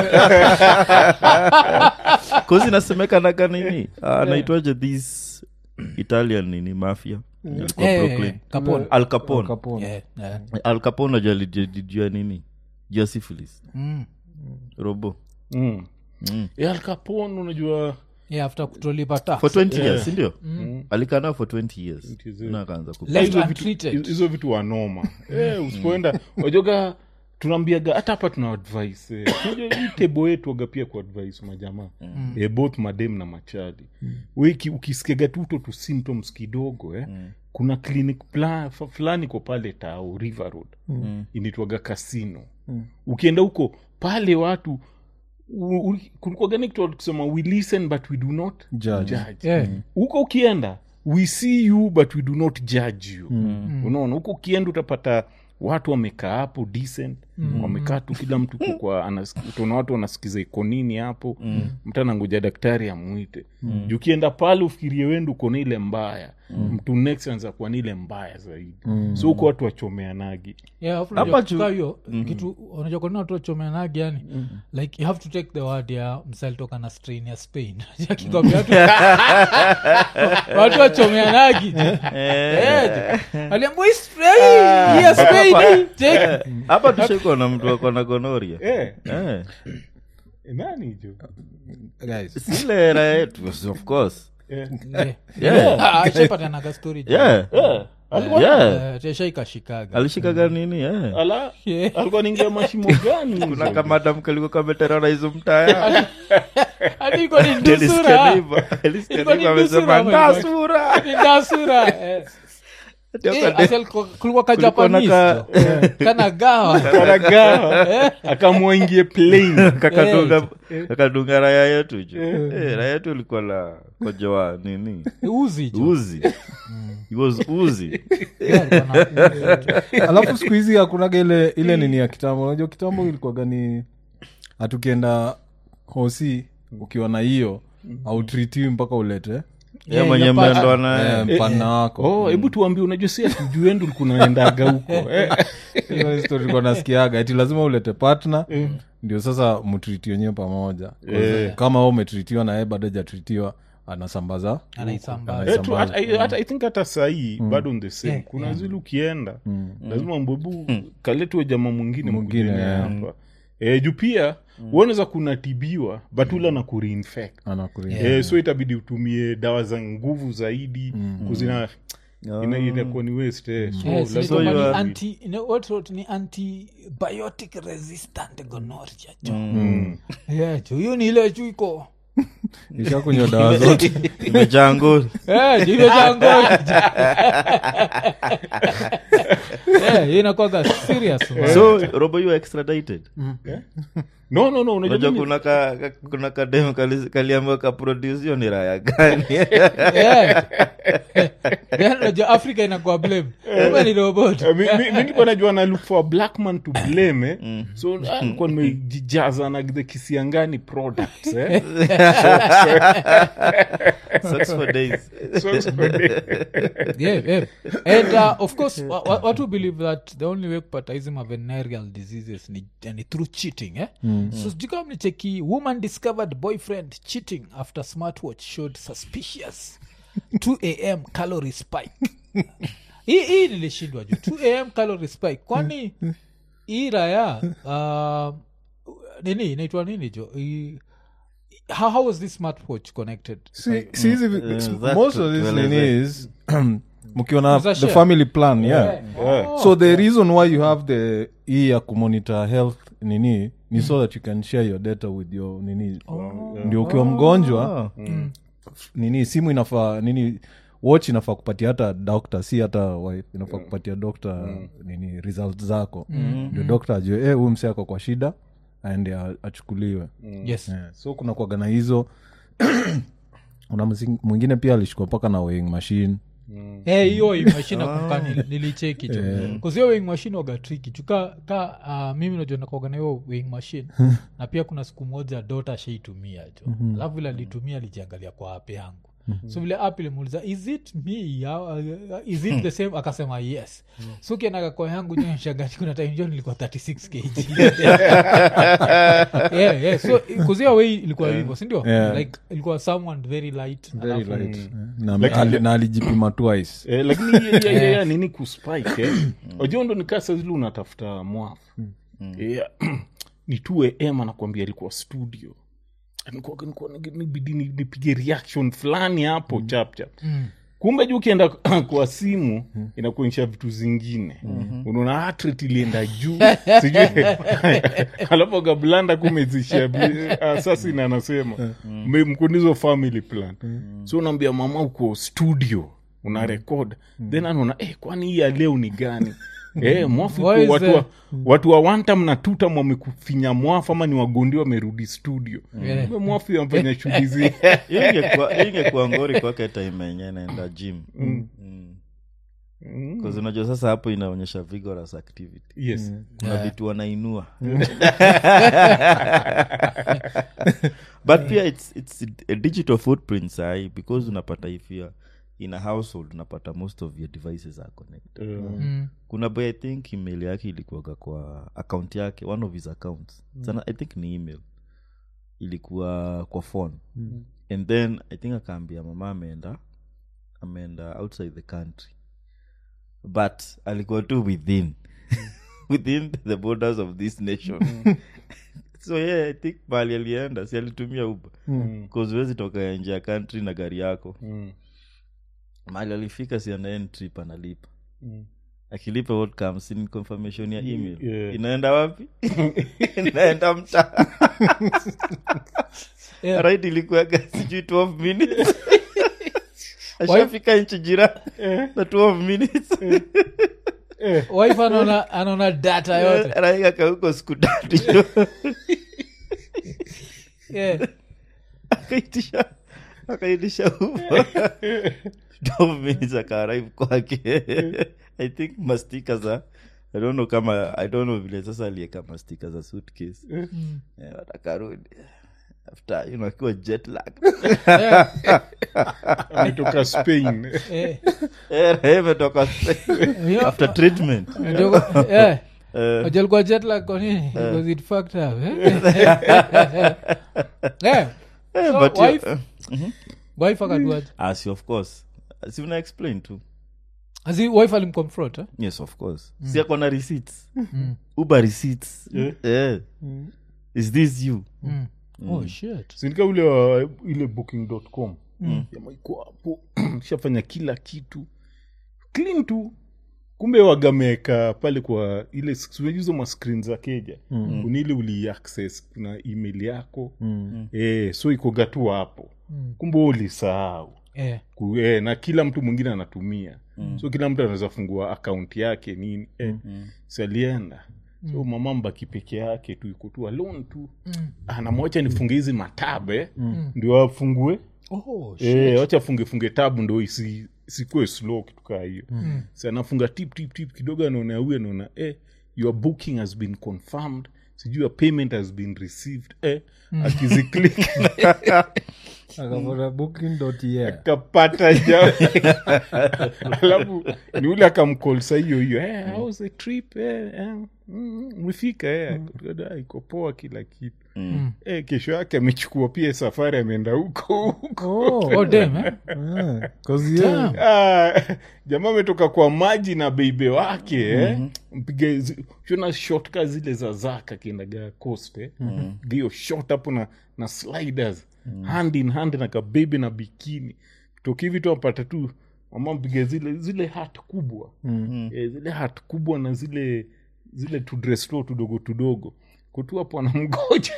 Cause inasemekanaga nini Ah, anaitwaje this italian nini mafia Alikuwa eh, Brooklyn. Capone. al capone Capone. Eh, eh. al capone najua alijua nini jua syphilis Mm. robo Mm. Mm. Eh, Al Capone unajua Yeah, after kutolipa tax. for 20 years sindio alikaa nao for 20 years na akaanza ku Left hizo vitu- untreated. hizo vitu wanoma eh, usipoenda wajoga tunaambiaga hata hapa tuna advice eh. Unajua hii tebo yetu waga pia ku advice majamaa eh, both madem na machadi we ki- ukisikiaga tuto tu symptoms kidogo eh, kuna clinic pla- fa- fulani ko pale tao river road mm. inaitwaga kasino ukienda huko pale watu kulikuagani kitu kusema we listen but we do not Judge. judge Yeah. huko ukienda we see you but we do not judge you unaona huko ukienda utapata watu wamekaa hapo decent wamekaa tu kila mtu kwa- kwa anas- utaona watu wanasikiza iko nini hapo mtu anangoja daktari amwite juu ukienda pale ufikirie wendo uko na ile mbaya mtu next anza kuwa ni ile mbaya zaidi so huko watu wachomeanagi Yeah, alafu Hapa unajua tu- kukaa hiyo kitu unajua kwanini watu wachomeanagi yani like you have to take the word ya msalitoka na strain ya spain akikwambia watu watu wachomeanagi aliambua hii spray hii ya spain hii, take hapa tushekwa na mtu ako na gonoria eh, Eh. nani jo guys Si ile raha yetu of course eh. Yeah. Yeah. Ah, ashapatanaga story jo. yeah. alikuwa, Yeah. Eh, teshaikashikaga alishikaga nini eh. ala Yeah. alikuwa ningia mashimo gani kuna hizo? kamadam kalikuwa kameterana hizo mtaya hadi iko ni Nilisikia ndusura hivyo. Nilisikia Ilikuwa ni hivyo, amesema ndusura, my ndasura Ni ndasura eh. Eh, asel ko- kulikuwa ka Kulikuwa na Japanese ka- jo. kana gawa karagawa akamwaingie plane kakadunga kakadunga raya yetu ju Eh, raya yetu ilikuwa la kojoa nini uzi jo. uzi It was uzi Yeah, alikuwa na- alafu siku hizi hakunaga ile ile nini ya kitambo unajua kitambo ilikuwaga ni hatukienda hosi ukiwa na hiyo autritiwi mpaka ulete Ye mwenye inapata. mmeondoa naye Eh, mpana wako oh hebu tuambie unajua si atujuendu likunaendaga huko eh. hiyo story tulikuwa nasikiaga ati lazima ulete partner ndio sasa mtriti wenyewe pamoja Eh. kama we umetritiwa na yeye bado hajatritiwa anasambaza Anaisambaza. Eh, tu- hata- I hata- I think hata sahii bado on the same Yeah, kuna zile ukienda lazima mbwebu kaletwe jama mwingine Mwingine, mwingine yeah. hapa eh, juu pia uoneza kunatibiwa but ula na kureinfect anakuria eh, so itabidi utumie dawa za nguvu zaidi kuzina ina- inakuwa ni waste eh. so Yes, lazima- ni kama ni you are- anti- you know, what- what ni antibiotic resistant gonorrhea jo Yeah, jo hiyo ni ile juu iko isha kunywa dawa zote imejaa ngori Eh, jo imejaa ngori. Yeah, hiyo inakwaga serious man. so robo you extradited no no no unajua unajua mimi- kuna ka, ka, kuna kadem kaliambiwa kaproduce hiyo ni raya gani Yeah. Then unajua africa inakuwa blame Kumbe ni robot Eh, mi- mi- mi nilikuwa najua na look for a black man to blame eh. so ah, nilikuwa nimejijaza na the kisiangani products eh. Sucks for days so, so, yeah, yeah. and uh, of course wa- wa- watu believe that the only way kupata hizi mavenereal diseases ni, ni through cheating eh? so sijui kama mlicheki woman discovered boyfriend cheating after smartwatch showed suspicious 2 am calorie spike hii hii nilishindwa juu 2 am calorie spike kwani hii raya uh, nini inaitwa nini jo Hii- how, how was this smartwatch connected Si- si hizi vi- Eh, s- that most of this tueleze. nini is mkiona Mza the share. family plan yeah yeah. so the reason why you have the hii ya kumonitor health nini ni so that you can share your data with your nini ndio ukiwa mgonjwa nini simu inafaa nini watch inafaa kupatia hata doctor si hata wife inafaa kupatia doctor nini result zako ndio doctor ajue eh, huyu mse ako kwa shida aende a- achukuliwe yes yeah. so kuna kuaga na hizo una msi- mwingine pia alishikwa mpaka na weighing machine Eh, hiyo weighing machine nakumbuka nili- nilicheki jo kuzio weighing machine waga triki juu ka, ka uh, mimi najua nakuaga na hiyo weighing machine na pia kuna siku moja dota shaitumia jo alafu vile alitumia alijiangalia kwa app yangu so vile app ilimuuliza is it me Ya- uh, is it the same akasema yes so kiendaga kwa yangu jo shagani kuna time jo nilikuwa 36 kg yeah, yeah. so kuzia wei ilikuwa hivyo sindio Yeah. like ilikuwa someone very light very alafu- light na, ali, na alijipima twice Eh, lakini hiyo- hiyo- hiyo ya nini kuspike eh? wajua ndo nikaa sazili unatafuta mwafu Eh, ni tu am anakwambia alikuwa studio Nilikuwa- nilikuwa nigi- nibidi ni- nipige reaction fulani hapo chap chap kumbe juu ukienda kwa simu inakuonyesha vitu zingine unaona hatret ilienda juu sijui alafu gablanda kumezisha assassin anasema "Me- mkunizo family plan so unaambia mama uko studio una rekod then anaona eh, kwani hii ya leo ni gani Eh, mwafu Why iko is watu, wa, there- watu wa wantam na tutam wamekufinya mwafu ama ni wagondi wamerudi studio Yeah. Kumbe mwafu amfanya shughuli zi Hiyo ingekuwa- hiyo ingekuwa ngori kwake time yenye naenda gym Mm. 'Cause unajua sasa hapo inaonyesha vigorous activity yes kuna vitu wanainua but pia it's, it's a digital footprint sahi because unapata if you're in a household unapata most of your devices are connected Mm. kuna boy i think email yake ilikuwaga kwa account yake one of his accounts sana i think ni email ilikuwa kwa phone and then i think akaambia mama ameenda ameenda outside the country but alikuwa tu within within the borders of this nation so yeah i think mali alienda si alitumia uba bcause huwezi toka nje ya country na gari yako Mm. mali alifika si anaend trip analipa akilipa what comes in confirmation ya email yeah. inaenda wapi inaenda mtaa Yeah. right ilikuwaga sijui 12 minutes ashafika nchi jirani na 12 minutes wife anaona anaona data yote raikaka huko siku tatu jo. yeah. akaitisha akaitisha uber 12 minutes akaarrive kwake i think mastika za i don't know kama i don't know vile sasa alieka mastika za suitcase Eh, watakarudi after you know akiwa jet lag ametoka spain Eh, Eh, imetoka Spain. hiyo- after treatment ndio- eh, Eh, Unajua alikuwa jet lag kwa nini? Because it fucked up, eh? Eh, eh, so but you- wife- eh, wife akaduaje? ah, si of course si una explain tu Asi wife alimconfront eh? yes of course si ako na receipts uber receipts eh. is this you Mm. oh shit sinika ule wa ile booking.com jamaa iko hapo shafanya kila kitu clean tu kumbe wagameka pale kwa ile hizo mascreen za keja mm. kunile uliaccess kuna email yako mm. e, so ikoga tu hapo mm. kumbe wewe ulisahau eh. Ku- eh, na kila mtu mwingine anatumia mm. so kila mtu anaweza fungua akaunti yake nini eh, mm. salienda so mama mbaki peke yake tu iko tu alone tu mm. anamwacha nifunge hizi matabe mm. ndio afungue oh shit Eh, wacha funge funge tabu ndo isi sikue slow kitu kaa hiyo mm. si anafunga tip tip tip kidogo anaona huyu anaona eh, your booking has been confirmed sijui your payment has been received eh, akiziclik akapata booking.yeah kapata ja alafu ni ule akamkolsa hiyo hiyo eh, how's the trip eh, eh, mm, umefika eh. Akatoka, "Ah, iko poa kila kitu eh, kesho yake amechukua pia safari ameenda huko huko oh damn eh? Ah, 'cause yeah, Damn. Ah, jamaa ametoka kwa maji na beibe wake eh? mpige zi- shona shotka zile za zaka kiendaga coast eh? hiyo shot hapo na, na sliders hand in hand na kabebe na bikini toki hivi tu apata tu mama mpige zile zile hat kubwa eh, zile hat kubwa na zile zile tudresto tudogo tudogo kutu hapo anamgoja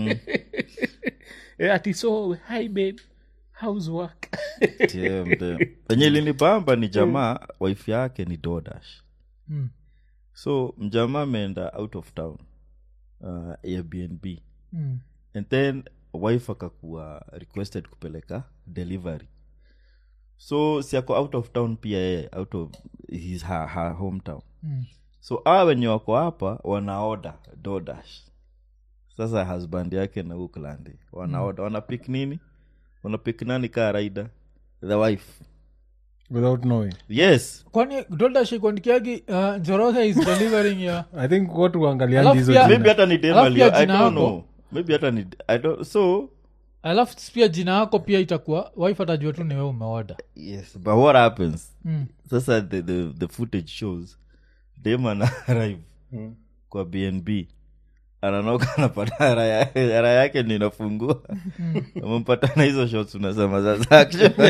eh, ati so hi babe how's work Damn, damn. penye ilinibamba ni jamaa wife yake ni dodash Mm. so mjamaa ameenda out of town uh, airbnb Mm. and then wife akakuwa requested kupeleka delivery so si ako out of town pia yeye out of his her, her hometown Mm. so awa wenye wako hapa wanaoda dodash sasa husband yake na uklandi wanaoda wanapik nini wanapik nani kaa raida the wife without knowing yes kwani dodashikuandikiagi uh, njoroge is delivering ya i think watu waangaliangi Alafu hizo pia- jina. maybe hata ni dem Alafu pia alio- i jina don't yako. know maybe hata ni i don't so alafu pia jina yako pia itakuwa wife atajua tu niwe umeoda yes but what happens mm. sasa the, the, the footage shows dem ana arrive kwa bnb ananoka anapata hara ya- hara yake ni inafungua amempata na hizo shots unasema sasa actually.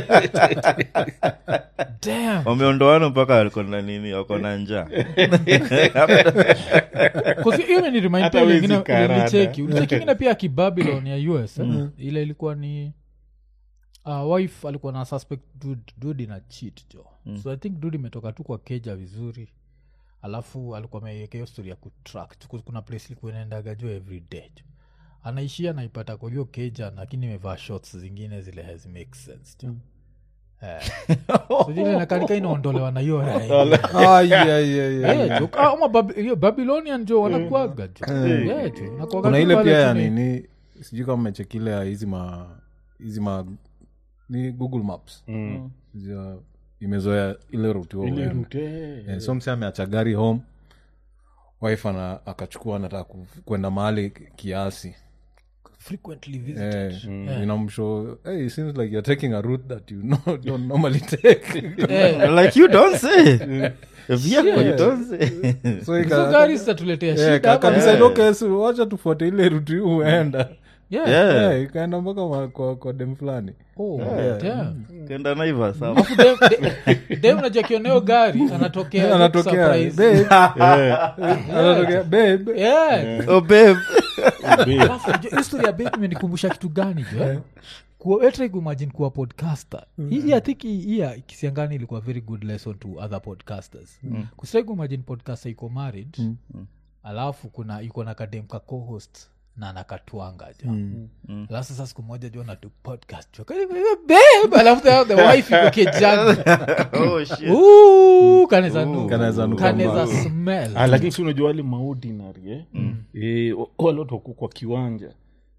Damn. wameondoana mpaka wako na nini wako na njaa 'Cause hiyo imeniremind Hata pia wezi ingine karada. ulicheki ulicheki ingine pia kibabylon ya us eh? ile ilikuwa ni uh, wife alikuwa na suspect dude, dude ina cheat jo so i think dude imetoka tu kwa keja vizuri alafu alikuwa ameiweka hiyo story ya kutrack Tu- kuna place ilikuwa inaendaga jo every day jo anaishia naipata kwa hiyo keja lakini imevaa shots zingine zile has make sense jo Eh. So ile inakanika inaondolewa na hiyo Ah, yeah, yeah, yeah. Eh, jo, kama Babi- hiyo babylonian jo wanakuaga jo Yeah, jo, inakuaga kuna tu ile pale pia ya tu ni- nini sijui kama mechekile ya hizi ma hizi ma ni google maps Zia- imezoea ile ruti huo Ile unaenda. route, eh. Eh, so mse ameacha gari home wife ana akachukua anataka ku- kwenda mahali kiasi frequently visited eh, inamshow hey, it seems like you're taking a route that you no, don't normally take Eh, like you don't say Vyako, you don't say so hizo ika- gari zitatuletea eh, shida ka- ama- kabisa okay, so wacha tufuate ile ruti huu uenda Yeah. Yeah. Eh, ikaenda mpaka ma- kwa, kwa dem fulani Oh, damn. kenda naiva sawa Alafu dem- de- dem unajua kioneo gari anatokea anatokea surprise. babe anatokea babe Yeah. oh babe Alafu unajua hiyo story ya babe imenikumbusha kitu gani jo eh? Kuwa- try kuimagine kuwa podcaster hii i think hii- hii ya kisiangani ilikuwa very good lesson to other podcasters mm. kusitrai kuimagine podcaster iko married alafu kuna iko na kadem ka co-host na nakatwanga jo alafu sasa siku moja jo natu podcast jo Kani- babe alafu the, the wife iko kijana oh shit Ooh, kaneza nuka. Kanaweza nuka Kanaweza mbaya. smell Ah, lakini si unajua wale maordinary eh? Eh, wa- wale watu wako kwa kiwanja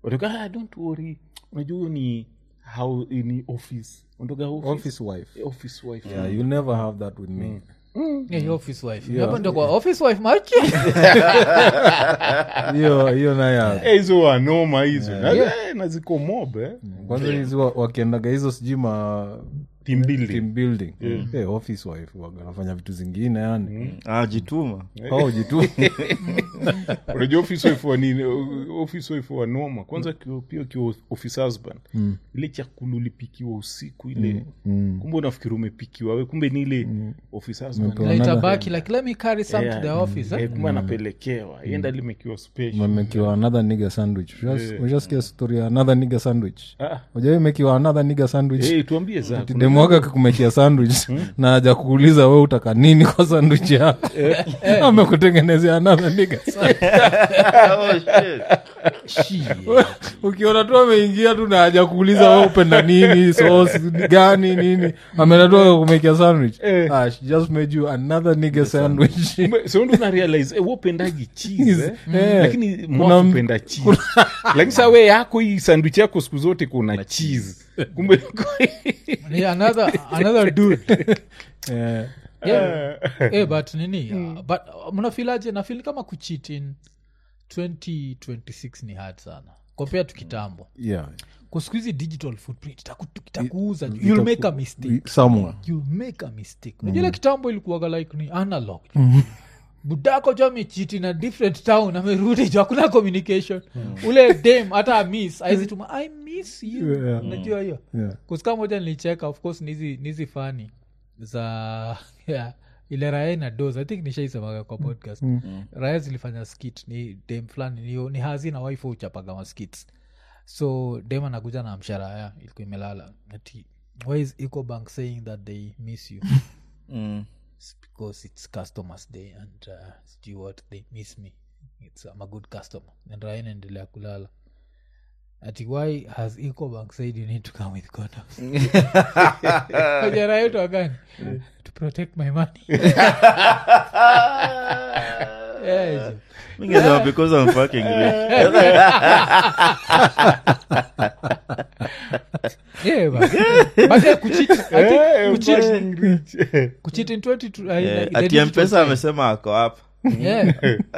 watoka ah, don't worry unajua huyo ni how ni office unatoka office, office wife office wife yeah, you'll never have that with me Yeah, your office wife Hapo ndio kwa office wife machi hiyo hiyo naye Eh, hizo wanoma hizo Na- eh, na ziko mob eh. kwanza hizi wa- wakiendaga hizo sijui ma Team building. team building Eh, office wife waga wanafanya vitu zingine yani ah, jituma oh jitu unajua office wife wa nini O- office wife wa noma kwanza kio- pia kiwa office husband ile chakula ulipikiwa usiku ile kumbe unafikiri umepikiwa we kumbe ni ile office husband Umepewa. Later Another- back like let me carry some to the office Eh, eh? kumbe anapelekewa ienda limekiwa special mamekiwa another nigger sandwich Ushas- ushasikia story ya another nigger sandwich Ah. ujawai mekiwa another nigger sandwich Eh, tuambie za kuna- demwaka kakumekia sandwich na haja kuuliza we utaka nini kwa sandwich yako amekutengenezea another nigger sandwich. oh, shit. Shit. ukiona tu ameingia tu na haja kuuliza we upenda nini sos gani nini ameenda tu akakumekia sandwich ah, she just made you another nigger sandwich Kumbe, so ndo una realize eh, wopendagi cheese eh? Eh. lakini Kuna- mwakupenda cheese lakini saa we yako hii sandwich yako siku zote kuna cheese kumbe Yeah, another another dude Eh, yeah. eh, but nini uh, but uh, mnafilaje nafil kama kuchit in 2026 ni hard sana compared to kitambo yeah. kuskuhizi digital footprint itaku- itakuuza you you'll make a mistake somewhere you'll make a mistake unajua ile kitambo ilikuwaga like ni analog budako jo amechiti na different town amerudi jo hakuna communication ule dam hata miss aizituma i miss you Yeah. unajua hiyo Yeah. kusika moja nilicheka of course nizi nizi fani za yeah, ile raya na dos i think nishaisemaga kwa podcast raya zilifanya skit ni dem fulani ni, ni hazi na wife uchapaga maskits so dem anakuja na msharaya ilikuwa imelala ati why is ecobank saying that they miss you Mm. It's because it's customers day and uh, sijui what they miss me it's I'm a good customer and raya inaendelea kulala ati why has ecobank said you need to come with condoms ajara yetu agani to protect my money yes. Mingesema because I'm fucking rich. yeah, but, but yeah, kucheat, I think Eh, kucheat- fucking rich. kucheat in 20 uh, Eh, in the ati digital mpesa side. amesema ako hapa yeah.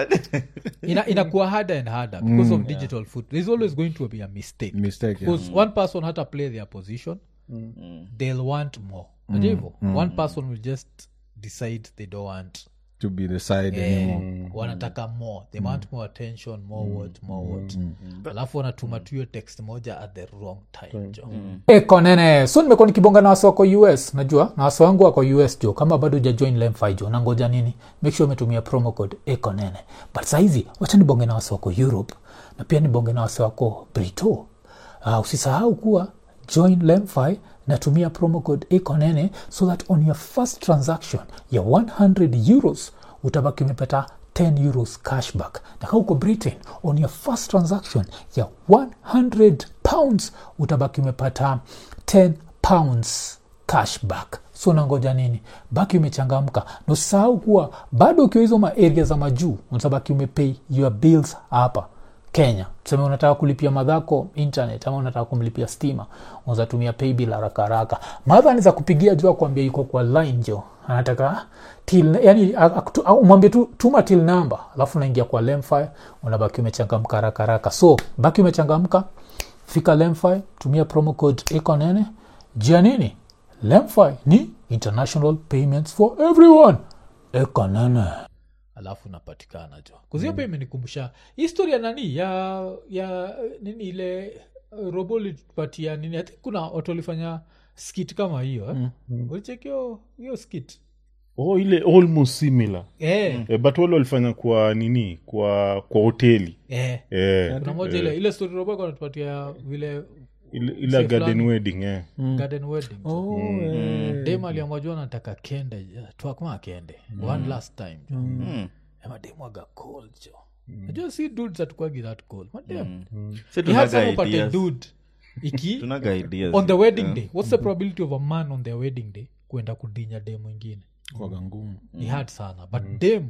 Ina, inakuwa harder and harder because of digital foot there's always going to be a mistake mistake yeah. because one person had to play their position they'll want more Unajua hivyo? one person will just decide they don't want to be the side eh, anymore wanataka more they want more attention more what more what alafu wanatuma tu hiyo text moja at the wrong time jo konene so nimekuwa nikibonga na wasi wako us najua na wasi wangu wako us jo kama bado ujajoin lemfi jo nangoja nini make sure umetumia promo code ekonene but sahizi wacha nibonge na wasi wako europe na pia nibonge na wasi wako brito uh, usisahau kuwa join lemfi natumia promo code ekonene so that on your first transaction ya 100 euros utabaki umepata 10 euros cashback na kaa uko britain on your first transaction ya 100 pounds utabaki umepata 10 pounds cashback so nangoja nini baki umechangamka na usisahau kuwa bado ukiwa hizo maaria za majuu unatabaki umepay your bills hapa kenya tuseme unataka kulipia madhako internet ama unataka kumlipia stima unazatumia paybill haraka haraka madha ni za kupigia jua kuambia yuko kwa line jo anataka till yani akutu- au umwambie tu tuma till number alafu unaingia kwa lemfi unabaki umechangamka haraka haraka so baki umechangamka fika lemfi tumia promo code ekonene jia nini lemfi ni international payments for everyone ekonene alafu napatikana jo kuzio pia imenikumbusha historia nani ya ya nini ile uh, robo litupatia nini I think kuna watu walifanya skit kama hiyo eh? ulichekio hiyo skit oh ile almost similar eh, eh, but wale walifanya kwa nini kwa kwa hoteli eh. eh, kuna moja ile ile story robo ilikuwa inatupatia vile ile, ile Mzee garden fulani. wedding eh. garden wedding oh, eh. dem aliamwajua nataka kende twakma kende one last time jo Mm. amademu aga cold jo najua si dudes atukwagi that cold madem Si Ni hard sana tunaga upate ideas. dude iki Tunaga ideas. on the wedding day what's the probability of a man on their wedding day kwenda kudinya dem mwingine kwaga ngumu ni hard sana but dem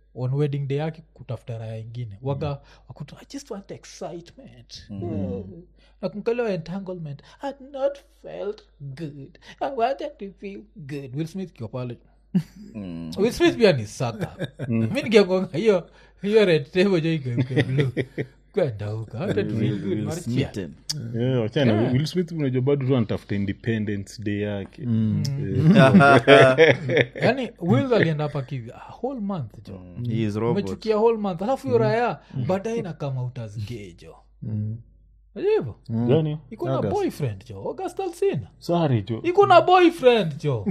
on wedding day yake kutafuta raya ingine waga wakuta i just want excitement mm. nakunkalewa entanglement had not felt good i wanted to feel good will smith kiwa pale will smith pia ni saka mi nikiagonga hiyo hiyo red table jo igeuke blue kwenda huko I wanted to feel good, Will Marcia. Smitten. Yeah, wachana will smith unajua bado tu anatafuta independence day yake yani will alienda hapa kivi a whole month jo He is robot. umechukia whole month alafu hiyo raya baadaye inakama utasgejo hivo gani iko na boyfriend jo august alsina sari jo iko na boyfriend jo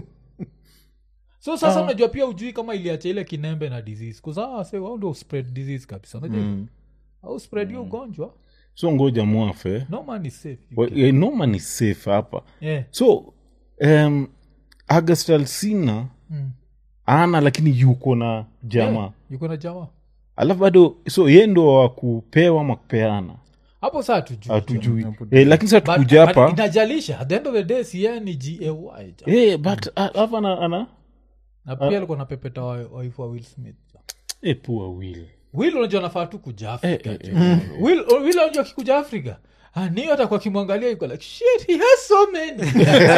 so sasa unajua pia ujui kama iliacha ile kinembe na disease kuzaa wao ndio spread disease kabisa unajua au spread hiyo ugonjwa so ngoja mwafe no man is safe Wa- eh, noma ni safe hapa yeah. so um, august alsina Mm. ana lakini yuko na jamaa Yeah, yuko na jamaa alafu bado so ye ndo wa kupewa ama kupeana hapo saa tujui hatujui eh, lakini sa But- tukuja but hapa inajalisha at the end of the day siye ni gay jo eh, but alafu ana, ana na pia alikuwa napepeta waifu wa will smith eh, poor will will unajua nafaa tu kuja afrika Eh, jo. will will unajua akikuja afrika niyo atakuwa akimwangalia iko like shit he has so many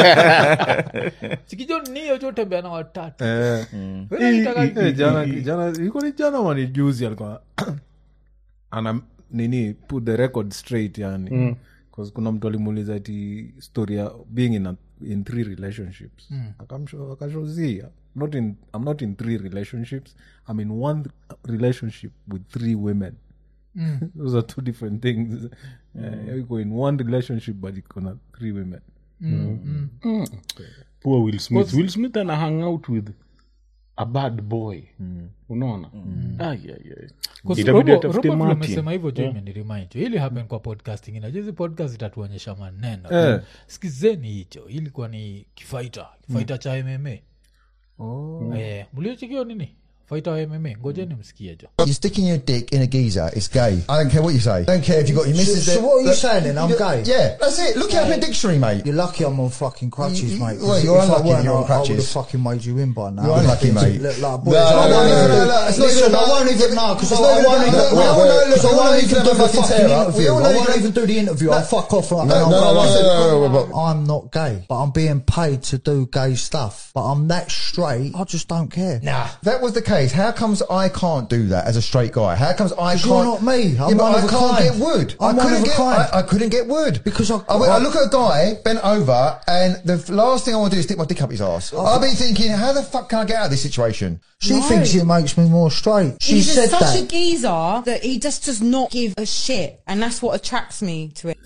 sikijo niyo jo tembea na watatu Eh. Wewe unataka- Eh, jana jana ilikuwa ni jana mani juzi alikuwa ana nini put the record straight yani mm. kuna mtu alimuuliza ati story ya being in, a, in three relationships mm. akashozia not in, i'm not in three relationships i'm in one relationship with three women Mm. those are two different things Eh, you go in one relationship but iko na three women Mm, mm. poor will smith will smith ana hang out with a bad boy unaona Ai, ai, ai. Kwa Itabidi Robo- atafute Robo vile Martin. umesema hivyo jo Yeah. imeniremind jo ili happen kwa podcasting inajuzi podcast itatuonyesha maneno Eh. skizeni hicho hii ilikuwa ni kifaita kifaita cha mma oh. eh, mliochikio nini faita wa mma ngojeni msikie jo You're sticking your dick in a geezer. It's gay. I don't care what you say. I don't care if you got your missus. so there- what are you that- saying then? I'm you- gay? Yeah, that's it. Look it up in a dictionary, mate. You're lucky I'm on fucking crutches, You- you- mate. 'cause well, if you're I unlucky weren't, you're on I- I would have crutches. fucking made you in by now. You're unlucky, mate. Look like No, boys. no, I no, won't no, even no, do- no, it's not Listen, even I about- won't even know because I It's not won't even- even look, do we all know- look, I we all know won't you even can do have the a fucking fucking tear up. interview. We all I know you won't can- even do the interview. I'll fuck off like No, and I'll no, go no, home. no, no, no, but- I'm not gay, but I'm being paid to do gay stuff. But I'm that straight. I just don't care. Nah, if that was the case, how comes I can't do that as a straight guy? How comes I Because can't? you're not me. I'm yeah, but one I of a can't kind. get wood. I'm I one couldn't of a get. kind. I, I couldn't get wood Because I- I, went- I I- look at a guy bent over, and the f- last thing I want to do is stick my dick up his ass. I'll be thinking, how the fuck can I get out of this situation? She No. thinks it makes me more straight. She He's said just such that. a geezer that he just does not give a shit, and that's what attracts me to it.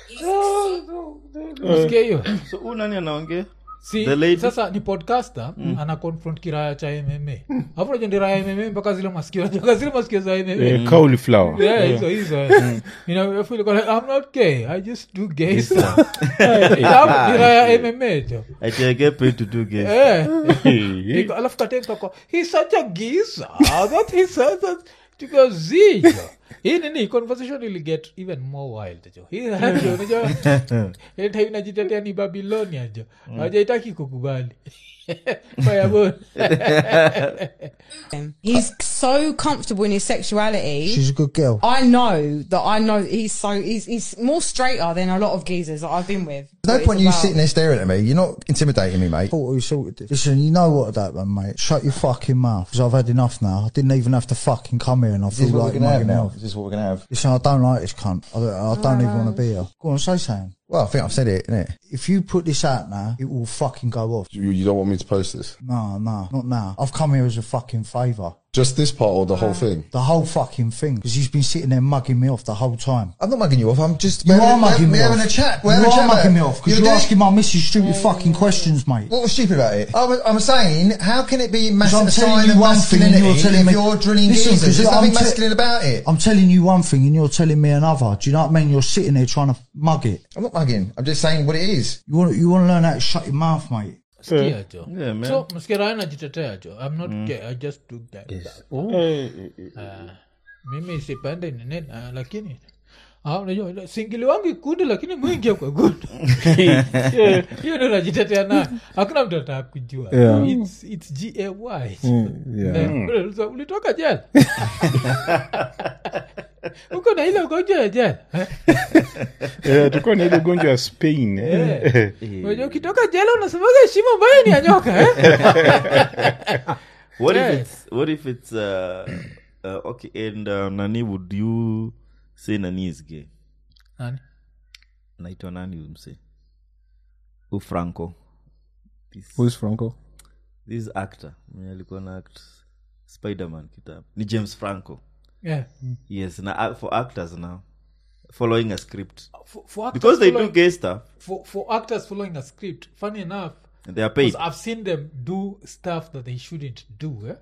msikie hiyo so huu nani anaongea si The lady- sasa ni podcaster mm. ana confront kiraya cha mma afu najua ndi raya mma mpaka zile masikio mpaka zile masikio za mma Eh, cauliflower. Yeah, hizo hizo eh. You know, I feel like, I'm not gay i just do gay stuff Alafu ni raya mma jo Ati I get paid to do gays. Eh. Eh, Iko- alafu katenka kwa he's such a geezer that he says that tuko zijo hii nini conversation will get even more wild jo hii jo unajua ile time inajitetea ni babilonia jo hajaitaki kukubali Fireball. He's so comfortable in his sexuality. She's a good girl. I know that I know he's so he's he's more straighter than a lot of geezers that I've been with. There's no What point it's you about. sitting there staring at me. You're not intimidating me, mate. Thought we sorted this. Listen, you know what that one, mate. Shut your fucking mouth, because I've had enough now. I didn't even have to fucking come here, and I Is feel this what like we're gonna have mugging now? off. Is this what we're gonna have? Listen, I don't like this cunt. I don't, I don't even want to be here. Go on, say something. Well, I think I've said it, innit? If you put this out now, it will fucking go off. You, you don't want me to post this? No, no, not now. I've come here as a fucking favour. Just this part or the whole thing? The whole fucking thing. Because he's been sitting there mugging me off the whole time. I'm not mugging you off. I'm just. You we're are having- mugging me we're off. having a chat. We're you having a are chat about mugging it. me off because You're you're, doing- asking my missus stupid fucking questions, mate. What was stupid about it? I'm, I'm saying, how can it be Because mas- I'm a telling sign you of one thing and masculinity you're telling if me you're drilling Listen, geezers? 'cause There's I'm nothing te- masculine about it. I'm telling you one thing and you're telling me another. Do you know what I mean? You're sitting there trying to mug it. I'm not mugging. I'm just saying what it is. You want you want to learn how to shut your mouth, mate. Sikia jo Yeah, man. so msikia najitetea jo i'm not gay i just do gay stuff. eh, eh, eh. Ah, mimi sipende nini ah, lakini Ah, unajua ile singili wangu ikundi lakini mwingia kwa gundi hiyo ndo najitetea nayo hakuna mtu ataka kujua Yeah. It's- it's gay Mm, yeah. Eh, ule- ulitoka jela uko na ile ugonjwa ya jela Eh, tulikuwa na ile ugonjwa ya spain Eh. eh. Unajua ukitoka jela unasemaga shimo ambayo ni ya nyoka eh? what Yeah. if it's what if it's uh, uh, okay and uh, nani would you say nani is gay Nani? naitwa nani huyu mse ufranco this, Who is franco this actor mwenye alikuwa na act spiderman kitabu ni james franco Yeah. yes na uh, for actors now following a script For- for actors because they do following- gay stuff for, for actors following a script funny enough They are paid. 'cause i've seen them do stuff that they shouldn't do eh?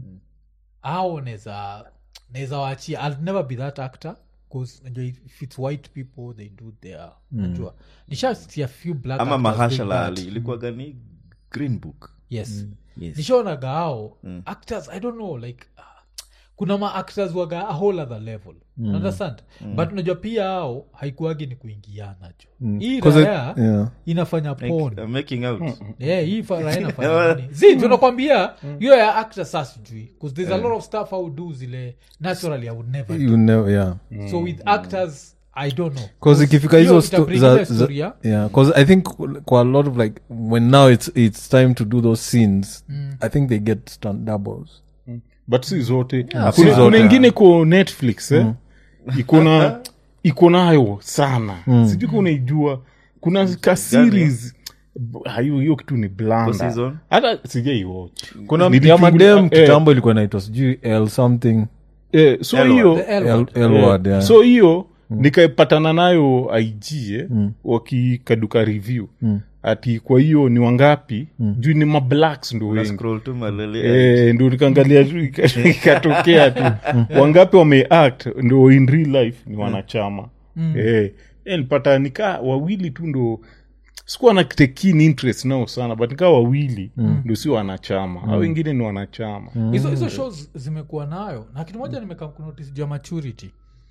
au neza neza wachia i'll never be that actor because if it's white people they do their Mm. najua nishasia a few black ama actors doing mahashala that. ali ilikuwa gani green book yes, yes. nishaonaga ao actors i don't know like uh, kuna ma actors waga a whole other level Mm. understand Mm. but unajua pia ao haikuagi ni kuingiana jo Mm. hii 'Cause it- raya yeah. inafanya Make- pon uh, making out. yeah, hii fa- raya inafanya nini zi tunakwambia hiyo ya actor sa sijui bcause there's a Yeah. lot of stuff i would do zile naturally i would never You do. never- yeah. so with actors i don't know bcause ikifika Hiyo hizo sto- itabring za- ile za- story ya- yeah bcause i think kwa a lot of like when now it's it's time to do those scenes Mm. i think they get stunt doubles but si zote Yeah, si kuna, zote, kuna yeah. ingine ko netflix eh? Mm. iko na iko nayo sana Mm. sijui ka unaijua kuna ka series Ah, hiyo hiyo kitu ni Kwa blanda season? hata sijaiwatch kuna ya Nilichungulia- madem eh, kitambo ilikuwa inaitwa sijui l something eh, so L hiyo word. The L word. L eh, word, yeah. so hiyo nikaipatana nayo ig eh, Mm. wakikaduka review Mm. ati kwa hiyo ni wangapi juu ni mablacks ndo wengi scroll tu malele Eh, ndo nikaangalia tu ika- ikatokea tu wangapi wameact ndo in real life ni wanachama Mm. eh, eh, nilipata nikaa wawili tu ndo sikuwa na tekin interest nao sana but nikaa wawili Mm. ndo si wanachama au wengine ni wanachama hizo hizo shows zimekuwa nayo na kitu moja nimeka kunotice juu ya maturity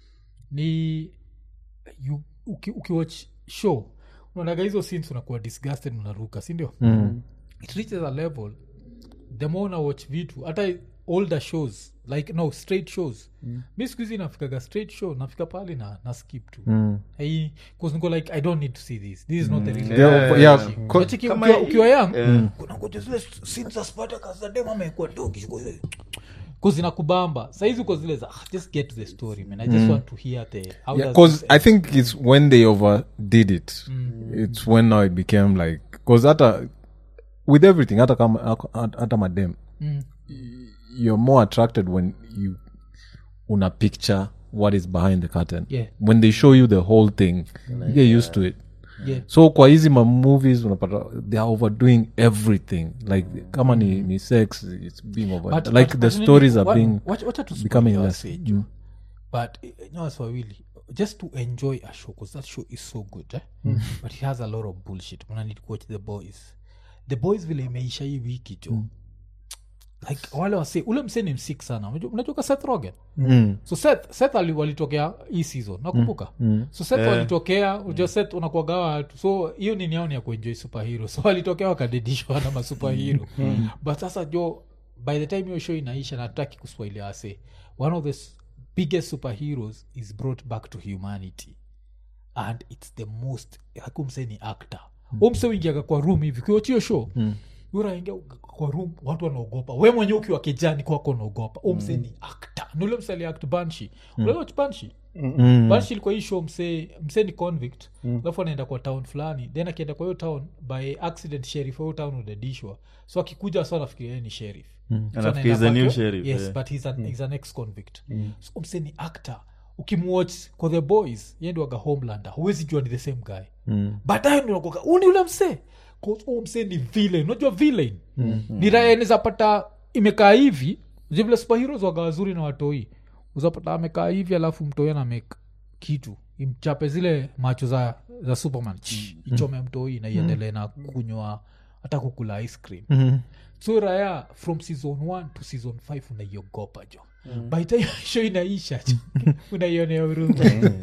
ni you, uki, ukiwatch show unaonaga hizo scenes unakuwa disgusted unaruka sindio Mm. it reaches a level the more una watch vitu hata older shows like no straight shows Mm. mi siku hizi nafikaga straight show nafika pale na, na skip tu Mm. Hai- 'cause niko like i don't need to see this this is not the real Yeah, life. yeah, Shit. co- Unacheki kama ukiwa- hii- ukiwa young eh. kuna ngoja zile scenes za Spartacus za dem amekuwa dogi kuzinakubamba saizi uko zile za ah, just get to the story man i just Mm. want to hear the how Yeah, does cause this I think it's when they overdid it. It's when now it became like because hata with everything, hata kama hata madem, Mm. you're more attracted when you una picture what is behind the curtain. Yeah. When they show you the whole thing, you get used to it. Yeah. So kwa hizi ma movies unapata they are overdoing everything. Like kama ni, ni sex, it's being over. But- like but- the but nini- stories are wa- being wacha- wacha tu becoming spoil less. wase, jo. Mm. but eh, nyawasi wawili just to enjoy a show because that show is so good eh? Mm. but it has a lot of bullshit mna need to watch the boys the boys vile imeisha hii wiki jo like wale wase ule msee ni msik sana Unajua- unajuka seth rogen Mm. so seth, seth ali- walitokea hii season nakumbuka Mm. so seth Eh. walitokea unajua seth unakuagawa watu so hiyo nini yao ni ya kuenjoy superhero so walitokea wakadedishwa na masuperhero but sasa jo by the time hiyo show inaisha nataki kuswahili ase one of the s- biggest superheroes is brought back to humanity and its the most hakumse ni actor umse uingiaga kwa room hivi kiwachio show Mm. uraingia kwa room watu wanaogopa we mwenye ukiwa kijani kwako unaogopa umse ni actor nule mse aliact banshi mm. ulewach banshi Mm. banshi ilikuwa hii show mse, mse ni convict alafu anaenda kwa town fulani then akienda kwa hiyo town by accident sheriff wa hiyo town udadishwa so akikuja so anafikiria yeye ni sheriff Mm. So Anafikiri anaenda he's a new kwake, sheriff, yes yeah. but he's an, he's an ex convict so mse ni actor ukimwatch kwa the boys yendiwaga homelander huwezi jua ni the same guy Mm. baadaye nakoka uni ule msee u msee ni villain unajua villain ni raya nizapata imekaa hivi Unajua vile superheroes waga wazuri na watoi uzapata amekaa hivi alafu mtoi ana make kitu imchape zile macho za za superman Ch, ichome mtoi na iendelee na kunywa hata kukula ice cream Mhm. so raya from season 1 to season 5 unaiogopa jo by time show inaisha unaionea huruma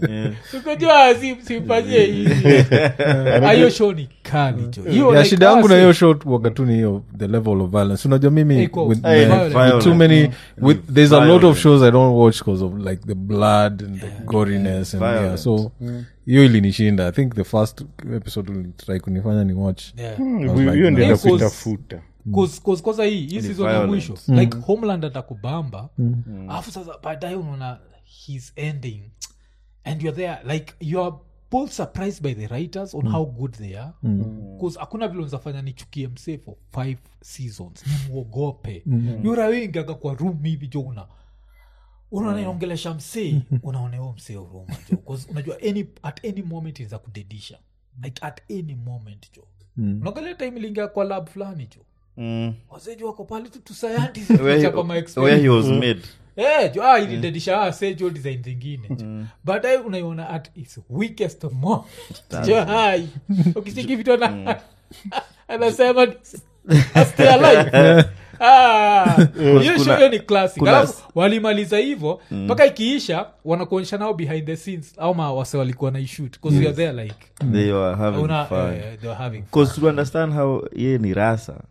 ukajua si- simpanyie hivi ayo show ni kali jo Hiyo ya like shida yangu na wase- hiyo shot waga tu ni hiyo the level of violence unajua mimi Iko with, Eh, the- violent. with too many with there's a lot of Violent. shows i don't watch because of like the blood and the goriness and yeah Violent. so hiyo ilinishinda i think the first episode ulitry kunifanya ni watch Yeah. I was hiyo like, ndio nah. ndio Cause- kuitafuta Cause- cause kwanza hii hii season ya violent. mwisho like homeland atakubamba alafu sasa baadaye unaona his ending and you're there like you are both surprised by the writers on how good they are bcause hakuna vile unzafanya nichukie msee for five seasons nimwogope yura wengi aga kwa room hivi jo una unaongelesha msee unaoneo msee uruma jo 'Cause unajua any, at any moment inza kudedisha like at any moment jo unaangalia time ilingia kwa lab fulani jo Mm. wazeji wako pale tu tu scientist Where he- kuchapa ma where he was experiment. made Eh, jo ah, ilidedisha ah, say jo design zingine jo baadaye unaiona at its weakest moment jo hai ukisiki vitu ana anasema "I stay alive Ah, hiyo kuna- show ni classic kuna- alafu walimaliza hivyo mpaka ikiisha wanakuonyesha nao behind the scenes au ma wase walikuwa na ishut bcause you're there like they were having una, fun eh, they were having fun. Cause to understand how ye ni rasa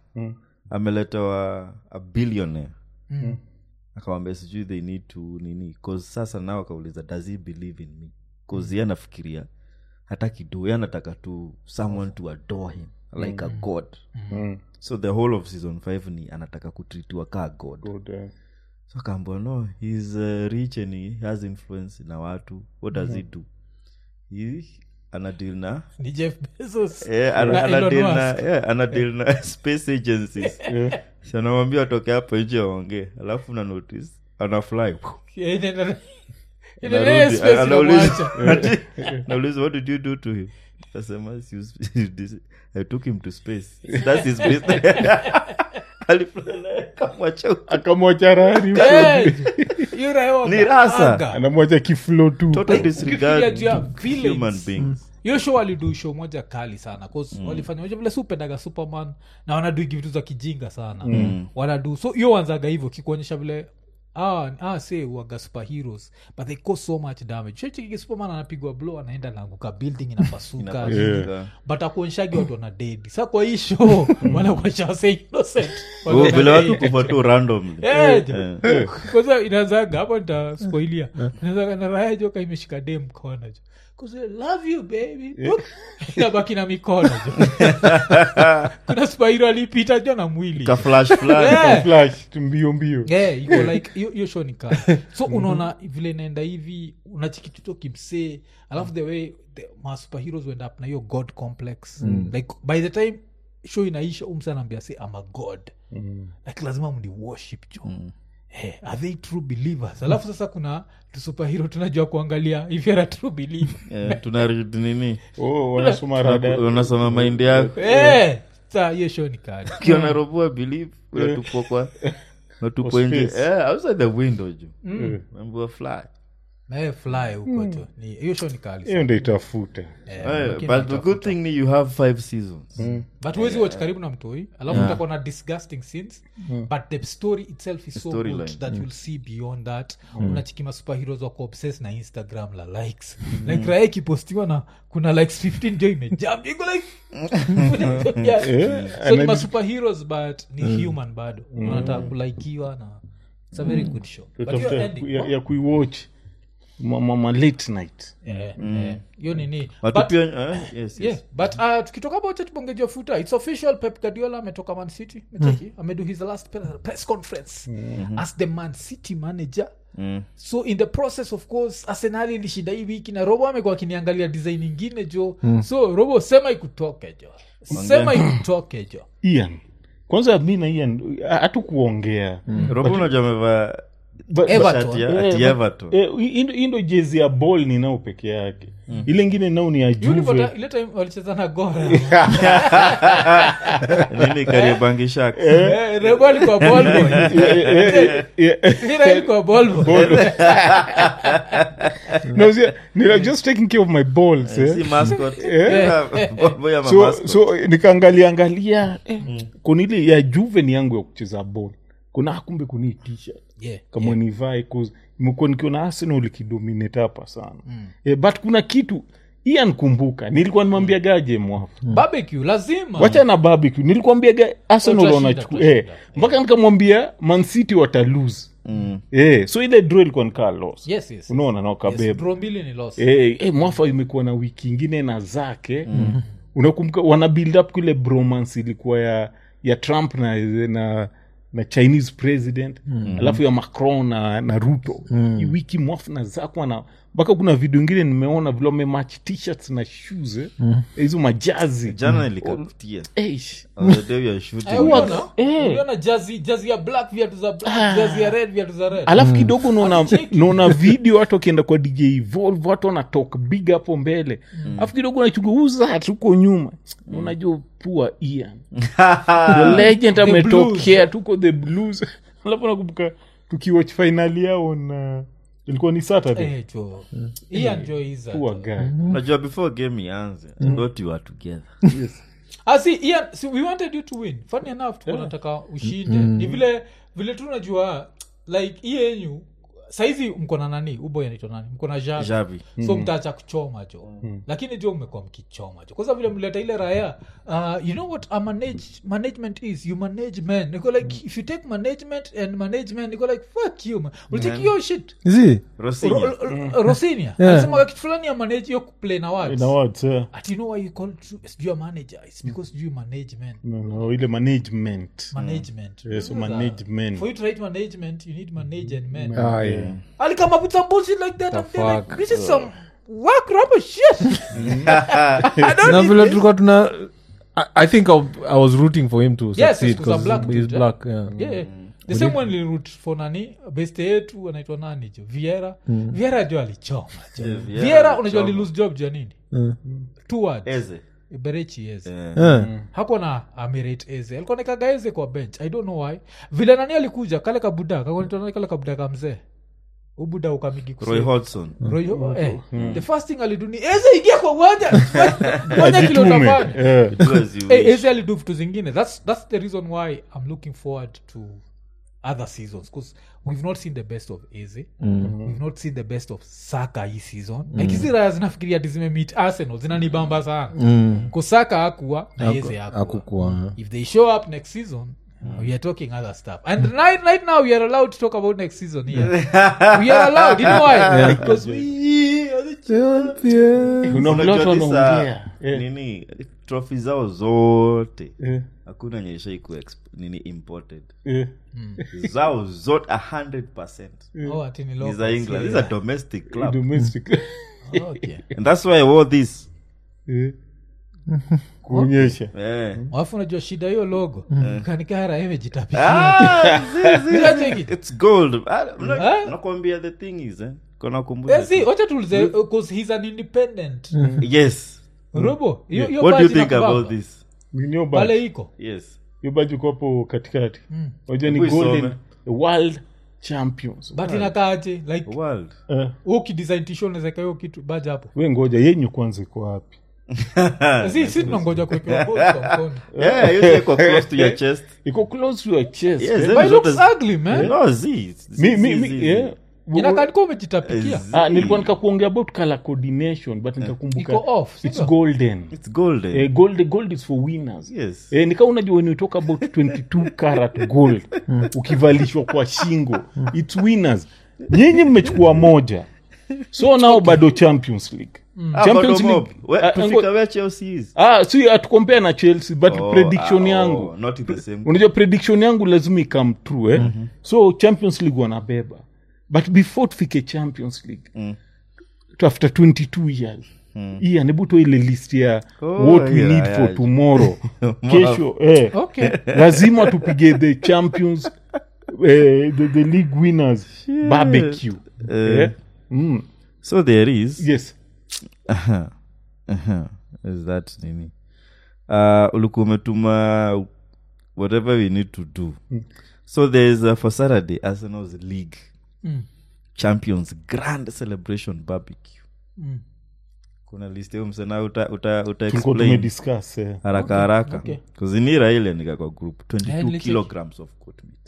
ameletewa a billionaire Mm. akawambia sijui they need to nini cause sasa nao akauliza does he believe in me cause ye anafikiria hataki do ye anataka tu someone to adore him like a god so the whole of season 5 ni anataka kutritiwa kaa god Good, eh. so akaambwa no he's uh, rich and he has influence na watu what does he do he anadil na ni jeff bezos Eh, ana- na ana Elon deal na- Musk. yeah, ana deal na space agencies Si anamwambia watoke hapo nje waongee alafu na notice ana fly Yeah, inaenda- Anarudi, inaenda space anauliza- inamwacha. anauliza what did you do to him asema i took him to space that's his business Alifly naye, akamwacha huko. akamwacha rari Eh, hiyo raia Ni rasa. wakaanga. anamwacha kiflo tu Total Like, disregard ukifikiria juu ya to villains. human beings hiyo show walidu show moja kali sana 'cause walifanya moja vile supendaga superman na wanaduigi vitu za kijinga sana wanadu so hiyo wanzaga hivyo kikuonyesha vile ah, ah, say waga superheroes but they cause so much damage shechikiki superman anapigwa blow anaenda naanguka building inapasuka Inapasuka. but akuonyeshagi watu wana dedi sa kwa hii show wanakuonyesha wase innocent Oh, Wako vile na watu dead. kufa tu randomly Eh, Eh. kwanza inaanzaga hapo nitaspoilia inaanzaga na raya joka imeshika dem mkono jo Cause I love you baby inabaki na mikono jo kuna spairo alipita jo na mwili ka flash fulani Yeah. flash tu mbio mbio Yeah, iko like hiyo- hiyo show ni kali so unaona vile inaenda hivi unachikituto kimsee alafu the way the, ma superheroes wend up na hiyo god complex like by the time show inaisha umsa anaambia say am a god like lazima mni worship jo Hey, are they true believers alafu sasa kuna superhero tunajua kuangalia if you're a true believer Eh, tuna read nini oh, wanasoma rada unasoma maindi yako Eh, saa hiyo show ni kali ukiona robo believe unatupwa kwa unatupwa Kwa nje space. eh, outside the window ju Eh, mambo fly naye fly huko jo ni hiyo show ni kali hiyo ndo itafuta Eh, Eh, lakini but the itafuta. good thing ni you have five seasons but huwezi watch karibu na mtoi alafu utakuwa na disgusting scenes but the story itself is so storyline. good that you'll see beyond that unachikima superheroes wako obsessed na instagram la likes like raya ikipostiwa na kuna likes 15 jo imejam iko like yeah. Eh, so ni and ma then- superheroes but ni human bado unataka kulaikiwa na it's a very good show but Tutafuta your ya- ending ya, ya kuiwatch ma, ma, ma late night eh, eh, hiyo nini Watu But- pia eh, yes, yes. yeah but uh, tukitoka about it bongeja futa its official pep guardiola ametoka man city mecheki amedo his last pre- press conference as the man city manager Mm. so in the process of course arsenali ilishinda hii wiki na robo amekuwa akiniangalia design ingine jo so robo sema ikutoke jo sema ikutoke jo ian kwanza mi na ian hatukuongea robo unajua amevaa But- Everton. shati ya Eh, ati but- Everton. eh, hii ndo- hii ndo jezi ya ball ninao peke yake ile ingine nao ni ya juve Ulipata- ile time walicheza na gora nini kariobangi sharks Eh, robo alikuwa ball boy Eh, eh, eh, Ila alikuwa ball boy no, see, ni- just taking care of my balls eh. si mascot Eh. boy ama so, mascot so nikaangalia angalia eh, kuna ile ya juve ni yangu ya kucheza ball kuna kumbe kuni t-shirt Yeah, kama yeah. nivae cause imekuwa nikiona arsenal ikidominate hapa sana eh, but kuna kitu iya nkumbuka nilikuwa nimwambia gaje mwafu barbecue lazima wacha na barbecue nilikwambia ga arsenal Tutashinda, wanachukua tutashinda. eh, mpaka nikamwambia mancity watalose eh, so ile draw ilikuwa nikaa loss Yes, yes. unaona na Yes, wakabeba draw mbili ni loss. eh, eh, mwafa imekuwa na wiki ingine na zake mm. unakumbuka wana build up kule bromance ilikuwa ya ya trump na na na chinese president mm. alafu ya macron na, na ruto mm. hii wiki mwafu na zako wana mpaka kuna video ingine nimeona vile wamematch t-shirts na shoes eh, hizo majazi jana nilikakutia Eish. On the day we are shooting. Eh, uliona? Eh. Uliona jazi jazi ya black viatu za black jazi ya red viatu za red alafu kidogo naona Akicheki. naona video watu wakienda kwa dj Evolve, watu wanatok big hapo mbele alafu kidogo nachunguza tuko nyuma unajua pua ian the legend The ametokea tuko the blues alafu nakumbuka tukiwatch finali yao na ilikuwa ni saturday Eh, jo Ian jo is that. pua guy unajua before game ianze thought you were together Ah, see, Ian, see, we wanted you to win funny enough tuko nataka ushinde ni vile vile tu najua like hii yenyu saizi mko na nani uboy anaitwa nani mko na javi Javi. so mtaacha kuchoma jo lakini jo mmekuwa mkichoma jo kwanza vile mleta ile raya uh, you know what a manage, management is you manage men niko like if you take management and management niko like fuck you man we'll take your shit zi Rosinya. Ro- ro- ro- rosinia Yeah. alisema kitu fulani ya manage hiyo kuplay na words na words eh. ati you know why you call it sijui ya manager it's because sijui management no, no, ile management management Yes, so Sasa, management. for you to write management you need manage and men ah, yeah. I'll come up with some bullshit like that The and they're like fuck? this is some work rubber shit I don't na need vile this. tulikuwa tuna I, i think I, i was rooting for him to yes succeed yes, 'cause I'm 'cause black he's dude, eh? black yeah. yeah, yeah. the same one root for nani beste yetu anaitwa nani jo viera viera jo alichoma jo Yeah, Vieira viera unajua alichoma. alilose job jo ya nini two words Eze. berechi eze Eh. Yeah. hakuwa na amirate eze alikuwa nikaga eze kwa bench i don't know why vile nani alikuja kale kabuda kakonitona kale kabuda ka mzee ubuda ukamigi roy hodgson Roy, eh, the first thing alidu ni eze ingia kwa uwanja fanya kile Ajitume. utafanya Eh. Do as you Eh, wish. eze alidu vitu zingine that's, that's the reason why i'm looking forward to other seasons because we've not seen the best of eze we've not seen the best of saka hii season like hizi raya zinafikiria ati zimemeet arsenal zinanibamba sana Mm. kusaka akuwa na eze akuwa Hakukuwa. if they show up next season we are talking other stuff and right, right now we are allowed to talk about next season here we are allowed you know why because we are the Kuna Unajua vile watu this, uh, wanaongea Eh. nini trophy zao zote Eh. hakuna nyeshai ku nini imported Eh. zao zote 100 oh ati ni ni local, za england yeah. these are domestic club Domestic. okay and that's why i wore this Eh. kuonyesha eh. alafu unajua shida hiyo logo kanikara imejitapikia ah, zi- zi- Unacheki? it's gold Ah, mna- Eh? nakwambia the thing is eh, kona kumbusha Eh, see, wacha tuulize because he's an independent yes robo hiyo hiyo what do you badge think inakubamba. about this Nini pale iko yes hiyo baji uko hapo katikati unajua ni Hebu isome. golden world champions but inakaaje like world Eh, ukidesign tisho unawezeka hiyo kitu baje hapo we ngoja yenyu kwanza iko wapi si si tunangoja kuwekewa both kwa mkono yeah you take close to your chest iko close to your chest Yes, eh. then but it zote looks zi- ugly man no zi mi, mi, mi, yeah. inakaa umejitapikia Zi- Ah, nilikuwa nikakuongea about color coordination but nikakumbuka iko off it's sio? golden it's golden eh, gold, gold is for winners yes eh, nika unajua when you talk about 22 carat gold ukivalishwa kwa shingo its winners nyinyi mmechukua moja so nao bado champions league Ah, champions bottom league up. Where- Ah, tufika ngo- where Chelsea is ah, si atukompea na chelsea but Oh, prediction ah, yangu oh, not in the same unajua prediction yangu lazima ikam true eh? so champions league wanabeba but before tufike champions league Mm. to after 22 years mm. ian hebu toa ile list ya Oh, what we yeah, need yeah. for tomorrow kesho eh, okay lazima tupige the champions eh, the, the league winners barbecue Eh. eh? mm. so there is yes Aha. Aha. is that nini uh, ulikuwa umetuma whatever we need to do so thereis uh, for saturday arsenal's league Mm. champions grand celebration barbecue Mm. kuna list hiyo msena uta, uta, uta tulikuwa explain tumediscuss eh. haraka haraka okay. kuzinira ile nika kwa group 22 nilicheki. kilograms of goat meat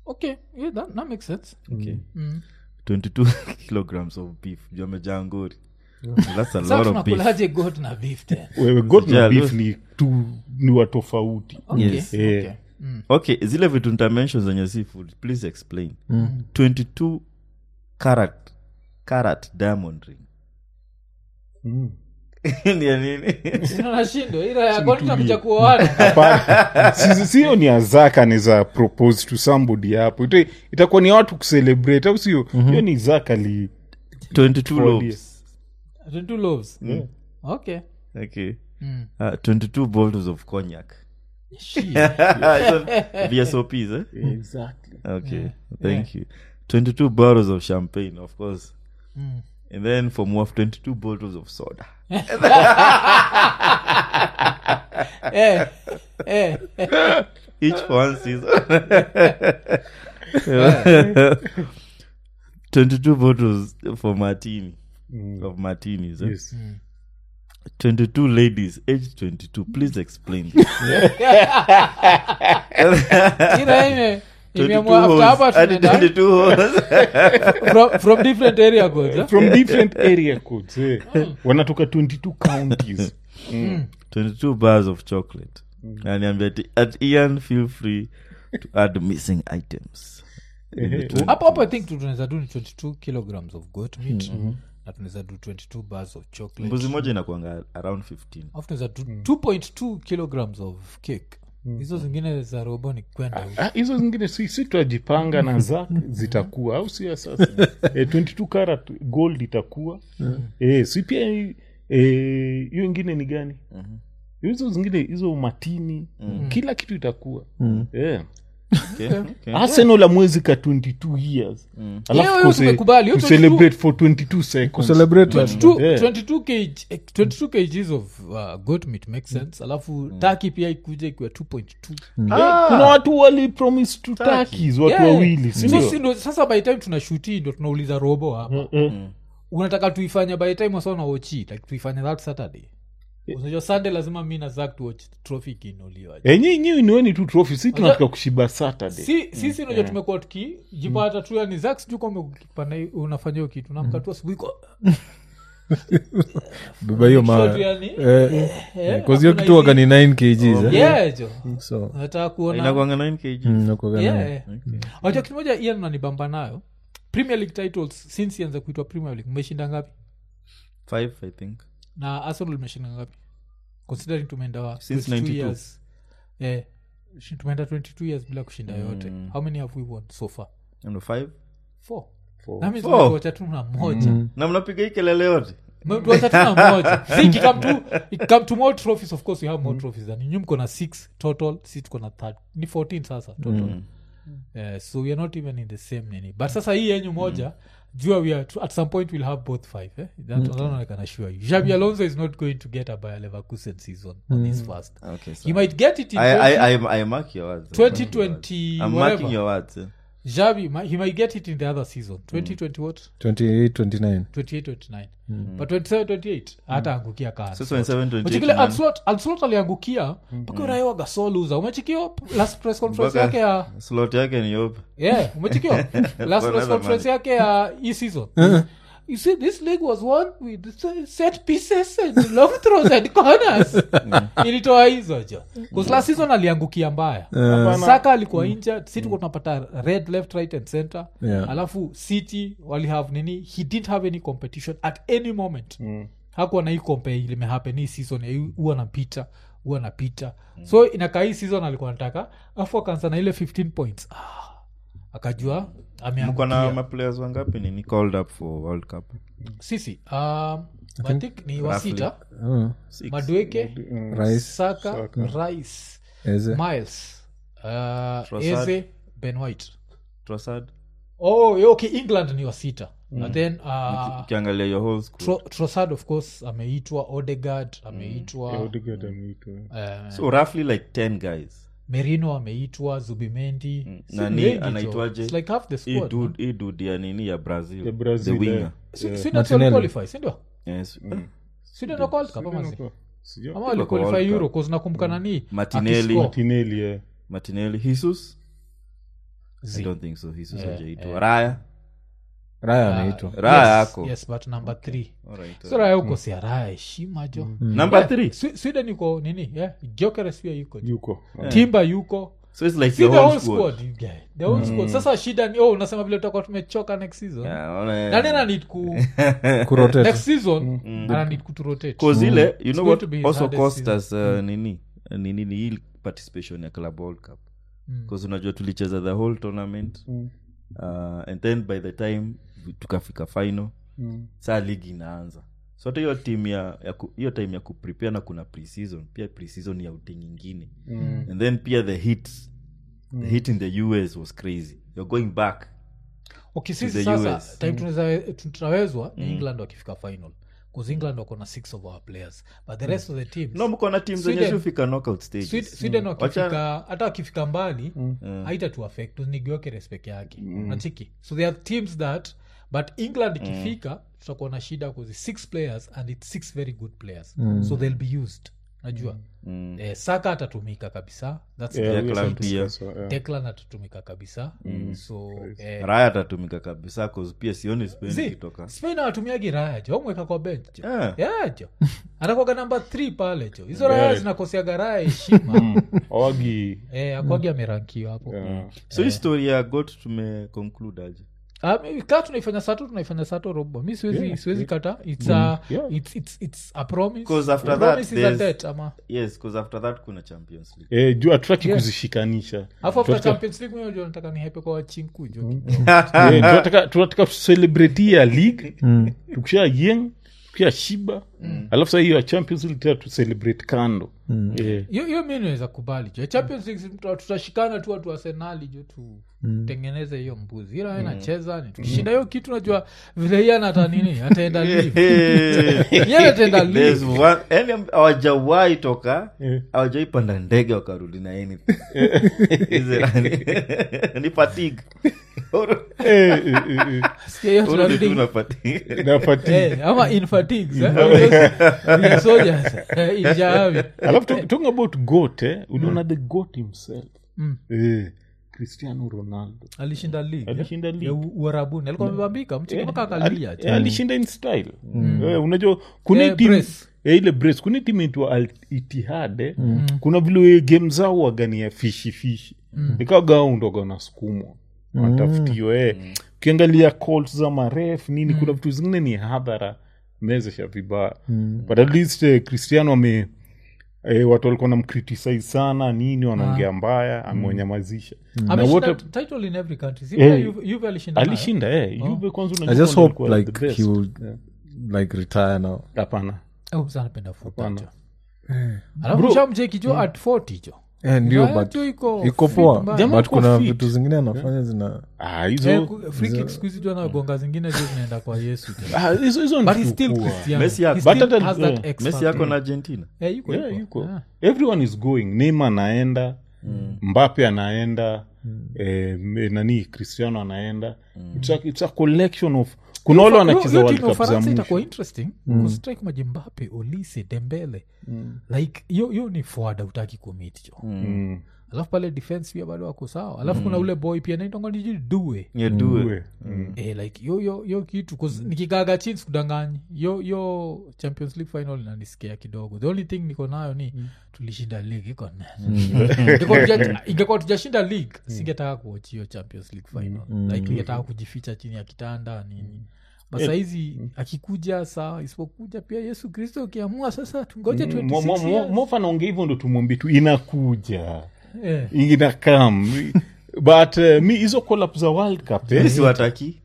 okay yeah, that, that makes sense okay Mm. 22 kilograms of beef juu amejaa ngori that's a Sasa lot of beef tunakulaje goat na beef then wewe got na Yeah, beef look. ni tu ni wa tofauti Okay, Yes. Eh. okay. Mm. okay zile vitu nitamention zenye seafood please explain 22 carat carat diamond ring Mm. ni ya nini Sina nashindo ila ya kwani tunakuja kuoana Hapana. Si- sio ni azaka ni za propose to somebody hapo Ita- itakuwa ni watu kucelebrate au sio hiyo ni zaka li 22 Tuambie. lobes 22 loaves Yeah. okay okay Mm. uh, 22 bottles of cognac Shit. So, vsops eh? exactly okay thank you 22 bottles of champagne of course Mm. and then for more 22 bottles of soda eh, eh, eh. each for one season 22 bottles for martini of martinis eh? yes 22 ladies aged 22 please explain this. Ila ime- 22 imeamua after hoes, hapa hadi tunaenda 22 hoes. from, from different area codes eh? from different area codes eh. wanatoka 22 counties mm. 22 bars of chocolate aniambia ati at ian feel free to add missing items In the Ehe. 20 hapo hapo i think tu tunaweza do ni 22 kilograms of goat meat na tunaweza do 22 bars of chocolate mbuzi moja inakuanga around 15 alafu tunaweza do 2.2 kilograms of cake hizo zingine za robo ni kwenda huko. Ah, hizo zingine si, si tutajipanga na zak zitakuwa au sio sasa eh, 22 karat gold itakuwa eh, si pia eh, hiyo ingine ni gani hizo zingine hizo matini kila kitu itakuwa eh. okay, okay. arsenal amwezi ka 22 years Hiyo- alafu hiyo kose- tumekubali, hiyo to 22 celebrate for 22 seconds Celebrate 22, Yeah. 22 kg, eh, 22 kgs of uh, goat meat makes sense alafu taki pia ikuja ikiwa 2.2 Eh, kuna watu wali promise to turkeys watu Yeah. wawili So sindio si ndo- sasa by the time tunashuti ndo tunauliza robo hapa unataka tuifanye by the time wasa naochi like tuifanye that saturday unajua sunday lazima mi na zak tuwatch trophy ikiinuliwa enyi nyiwi niweni tu trophy si tunataka kushiba saturday si sisi unajua tumekuwa tukijipata tu yani zak sijui kama ukipanda hii- unafanya hiyo kitu namka tu asubuhi kwa beba hiyo Make sure mawe tu yani, Eh, eh, eh, 'cause hiyo hakuna kitu waga hizi- ni 9 kgs eh? Yeah, jo so nataka kuona inakuanga 9 kg mm, nakuwaga nayo. Yeah. wajua kitu moja ian nanibamba nayo premier league titles since ianza kuitwa premier league mmeshinda ngapi 5 i think na arsenal imeshinda ngapi considering tumeenda wa Since 22 92. years eh, shi- tumeenda 22 years bila kushinda yote how many have we won so far Ano, 5 four Four. nami Four. tumetuacha tu na moja na mnapiga hii kelele yote tuacha tu na moja See, ikikam to- ikikam to more trophies of course we have more trophies than you. Nyi mko na six total si tuko na third ni 14 sasa total Eh, so we are not even in the same nini but sasa hii yenyu moja jua we are at some point we'll have both five eh? That alone I can assure you Xabi Alonso is not going to get a Bayer Leverkusen season on his first okay he so might get it in I, 20 I, I, I mark your words 2020 I'm whatever. marking your words eh. Xabi mi- he might get it in the other season 2020 what 28 29 28 29 but 27 28 hata angukia kaa So 27, 28 Uchikile nani? Anslot- Anslot aliangukia mpaka uraiwa gasoluza umechikio last press conference Mpaka yake ya slot yake ni open yeah umechikio last press Another conference man. yake ya hii season you see this league was won with s- set pieces and long throws and corners ilitoa hizo jo bcause last season aliangukia mbaya saka alikuwa injured si tuko tunapata red left right and center Yeah. alafu city walihave nini he didn't have any competition at any moment hakuwa na hii kompe limehappen hii season ya hu- huwa napita huwa napita so inakaa hii season alikuwa nataka afu akaanza na ile 15 points ah, akajua mko na ameangukia maplayers wangapi nini called up for world cup sisi um, i think ni wasita oh, Six. madweke Rice, saka rice Eze. miles uh, Trossard. eze ben white Trossard oh yeah, okay england ni wasita and then uh, ukiangalia your whole school Tro- Trossard of course ameitwa odegard ameitwa Odegaard ameitwa. uh, so roughly like 10 guys merino ameitwa zubimendi Si nani wengi, jo. anaitwaje It's like half the hii squad, dude hii dude ya nini ya brazil Ya Brazil, the winger yeah. Si- si that's Martinelli. waliqualify, si ndio? yes Si ndio waliqualify kama zi? Sijui. ama World waliqualify Cup. euro 'cause nakumbuka nani Martinelli. akiscore. Martinelli, yeah. martinelli jesus i don't think so hizo Yeah, hajaitwa yeah. raya raya Ah, anaitwa Raya yes, yako. yes but number three Alright, so raya huko si raya heshima jo Number Yeah, three? Swe- sweden yuko nini yeah. Gyökeres pia yuko jo. yuko timba yuko so it's like See the the whole whole squad. squad, you get. The whole squad. sasa shida ni oh, unasema vile tutakuwa tumechoka next season Yeah, ona- nani ananid ku Kurotate. next season ananid kuturotate cause ile you It's know going what to be his also hardest cost season. us uh, nini nini ni hii participation ya club world cup bcause unajua tulicheza the whole tournament uh, and then by the time tukafika final saa ligi inaanza so hata hiyo team ya ya ku- hiyo time ya kuprepare na kuna preseason pia preseason ya uti nyingine and then pia the hit the hit in the us was crazy you're going back okay to sisi the sasa US. time tunaweza- tunawezwa ni england wakifika final bcause england wako na six of our players but the rest of the teams no mko na team zenye Sweden- zifika knockout stages Sweden- sweden Mm. wakifika hata wakifika mbali haita tu affect ni Gyökeres peke yake nachiki so there are teams that but england ikifika tutakuwa na shida kuzi six players and its six very good players so they'll be used najua eh, saka atatumika kabisa That's Yeah, the Declan point. pia. So, yeah. Declan atatumika kabisa so eh, raya atatumika kabisa cause pia sioni Spain Zi, ikitoka spain awatumiagi raya jo amweka kwa bench jo Yeah. yeah, jo anakwaga namba th pale jo hizo raya Yeah. zinakosiaga raya heshima awagi eh, akwagi amerankiwa hapo so hii story ya got tumeconclude aje Ah, maybe kaa tunaifanya sato tunaifanya sato robo mi siwezi siwezi kata it's a, Yeah. it's, it's, it's a promise 'Cause after A that, promise is a there's- debt ama yes bcause after that kuna champions league eh, juu hatutaki Yeah. kuzishikanisha alafu after Tunataka- champions league mimi najua nataka nihepe kwa wachinku jo Eh, tunataka tunataka tuselebrate hii ya league tukisha yeng tukisha shiba alafu saa hiyo ya champions league tena tuselebrate kando Eh, hiyo hiyo mi naweza kubali jo champions league tuta- tutashikana tu watu arsenali jo tutengeneze hiyo mbuzi ila nacheza ni tukishinda hiyo kitu najua vile hiye anata nini ataenda live Yeye ataenda There's live one- yani am- hawajawahi toka Yeah. hawajawahi panda ndege wakarudi na anything. Hizi rani- ni fatigue. eh, eh, eh, eh. Sikia hiyo Urudi tu tunarudi- na fatigue. Na fatigue. Eh, ama in fatigues, eh? Because we are soldiers, eh, in Jahawi. alafu to- talking about goat eh, uliona the goat himself eh, cristiano ronaldo alishinda league, eh? Alishinda league. Ya U- uarabuni alikuwa amebambika mchiki mpaka Ali- akalia eh, alishinda in style Eh, unajua Eh, kuna team brace. eh, ile brace kuna timu itwa Al itihad eh. kuna vile game zao wagania fishi fishi ikawaga undoga na sukumwa watafutiwa eh. ukiangalia calls za maref nini kuna vitu zingine ni hadhara mezesha vibaya but at least eh, cristiano ame eh, watu walikuwa namcriticize sana nini wanaongea mbaya amewanyamazisha na ameshinda wote title in every country Si Eh, pia Juve- Juve alishinda nayo? alishinda eh. Juve kwanza i unajua just ndo hope alikuwa like the best. he will Yeah. like retire now hapana Oh, sana napenda football, Hapana. jo. alafu shamjeki jo at 40 jo Eh, ndio Raya but tu iko iko fit poa mbaya. Jamaa but iko kuna fit. vitu zingine anafanya zina Ah, hizo Eh, ku- free kick siku hizi tu anagonga zingine jo zinaenda kwa yesu jo. ah, hizo hizo ni but he's still kukua. Cristiano. Messi yako. He still But hata- has that yeah. X messi factor. yako na argentina Eh, yuko, Yeah, yuko. yuko. Ah. everyone is going neima anaenda mbape anaenda eh, m- nani cristiano anaenda it's, a, it's a collection of kuna wale Hiyo- wanacheza hiyo world timu ya cup za Ufaransa itakuwa mwisho interesting kustrike majimbape olise dembele like hiyo hiyo ni forward utaki kumit jo Mm. alafu pale defense pia bado wako sawa alafu kuna ule boy pia naitongoniji due yedue Uwe. Mm. eh, like yo yo yo kitu 'cause nikikaga chini sikudanganyi yo yo champions league final inanisikia kidogo the only thing niko nayo ni tulishinda league iko Ingekuwa tuja- ingekuwa tujashinda league singetaka kuwatch hiyo champions league final like ningetaka kujificha chini ya kitanda nini but sahizi akikuja saa isipokuja pia yesu kristo ukiamua sasa tungoje Mo- mo- 26 mo- years. mofa naongea hivyo ndo tumwambie tu inakuja Eh. inakam but uh, mi hizo collab za world cup eh, siwataki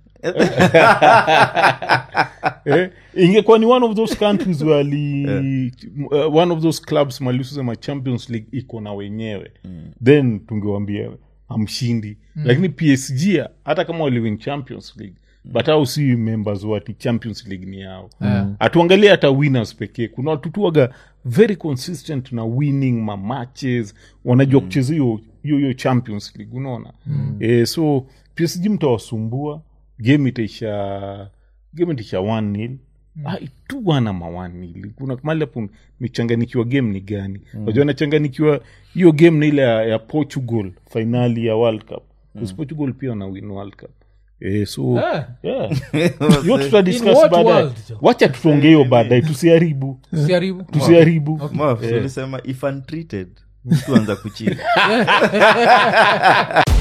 eh, ingekuwa ni one of those countries wali uh, one of those clubs maliusema champions league iko na wenyewe then tungewambia amshindi lakini psg hata kama waliwin champions league but au si members wati champions league ni yao hatuangalie hata winners pekee kuna watu tu waga very consistent na winning ma matches wanajua kucheza hiyo hiyo hiyo champions league unaona eh, so psg mtawasumbua game itaisha game itaisha one nil Ah, tu wana ma one nil kuna mali hapo michanganikiwa game ni gani unajua nachanganikiwa hiyo game ni ile ya, ya portugal fainali ya world cup Because portugal pia wana win world cup Eh, so Eh. yeah. hiyo tutadiscuss In what baadaye world, Jo? wacha tutonge hiyo baadaye tusiharibu Usiharibu. tusiharibu Okay. Maf, Eh. ulisema if untreated mtu anza kuchila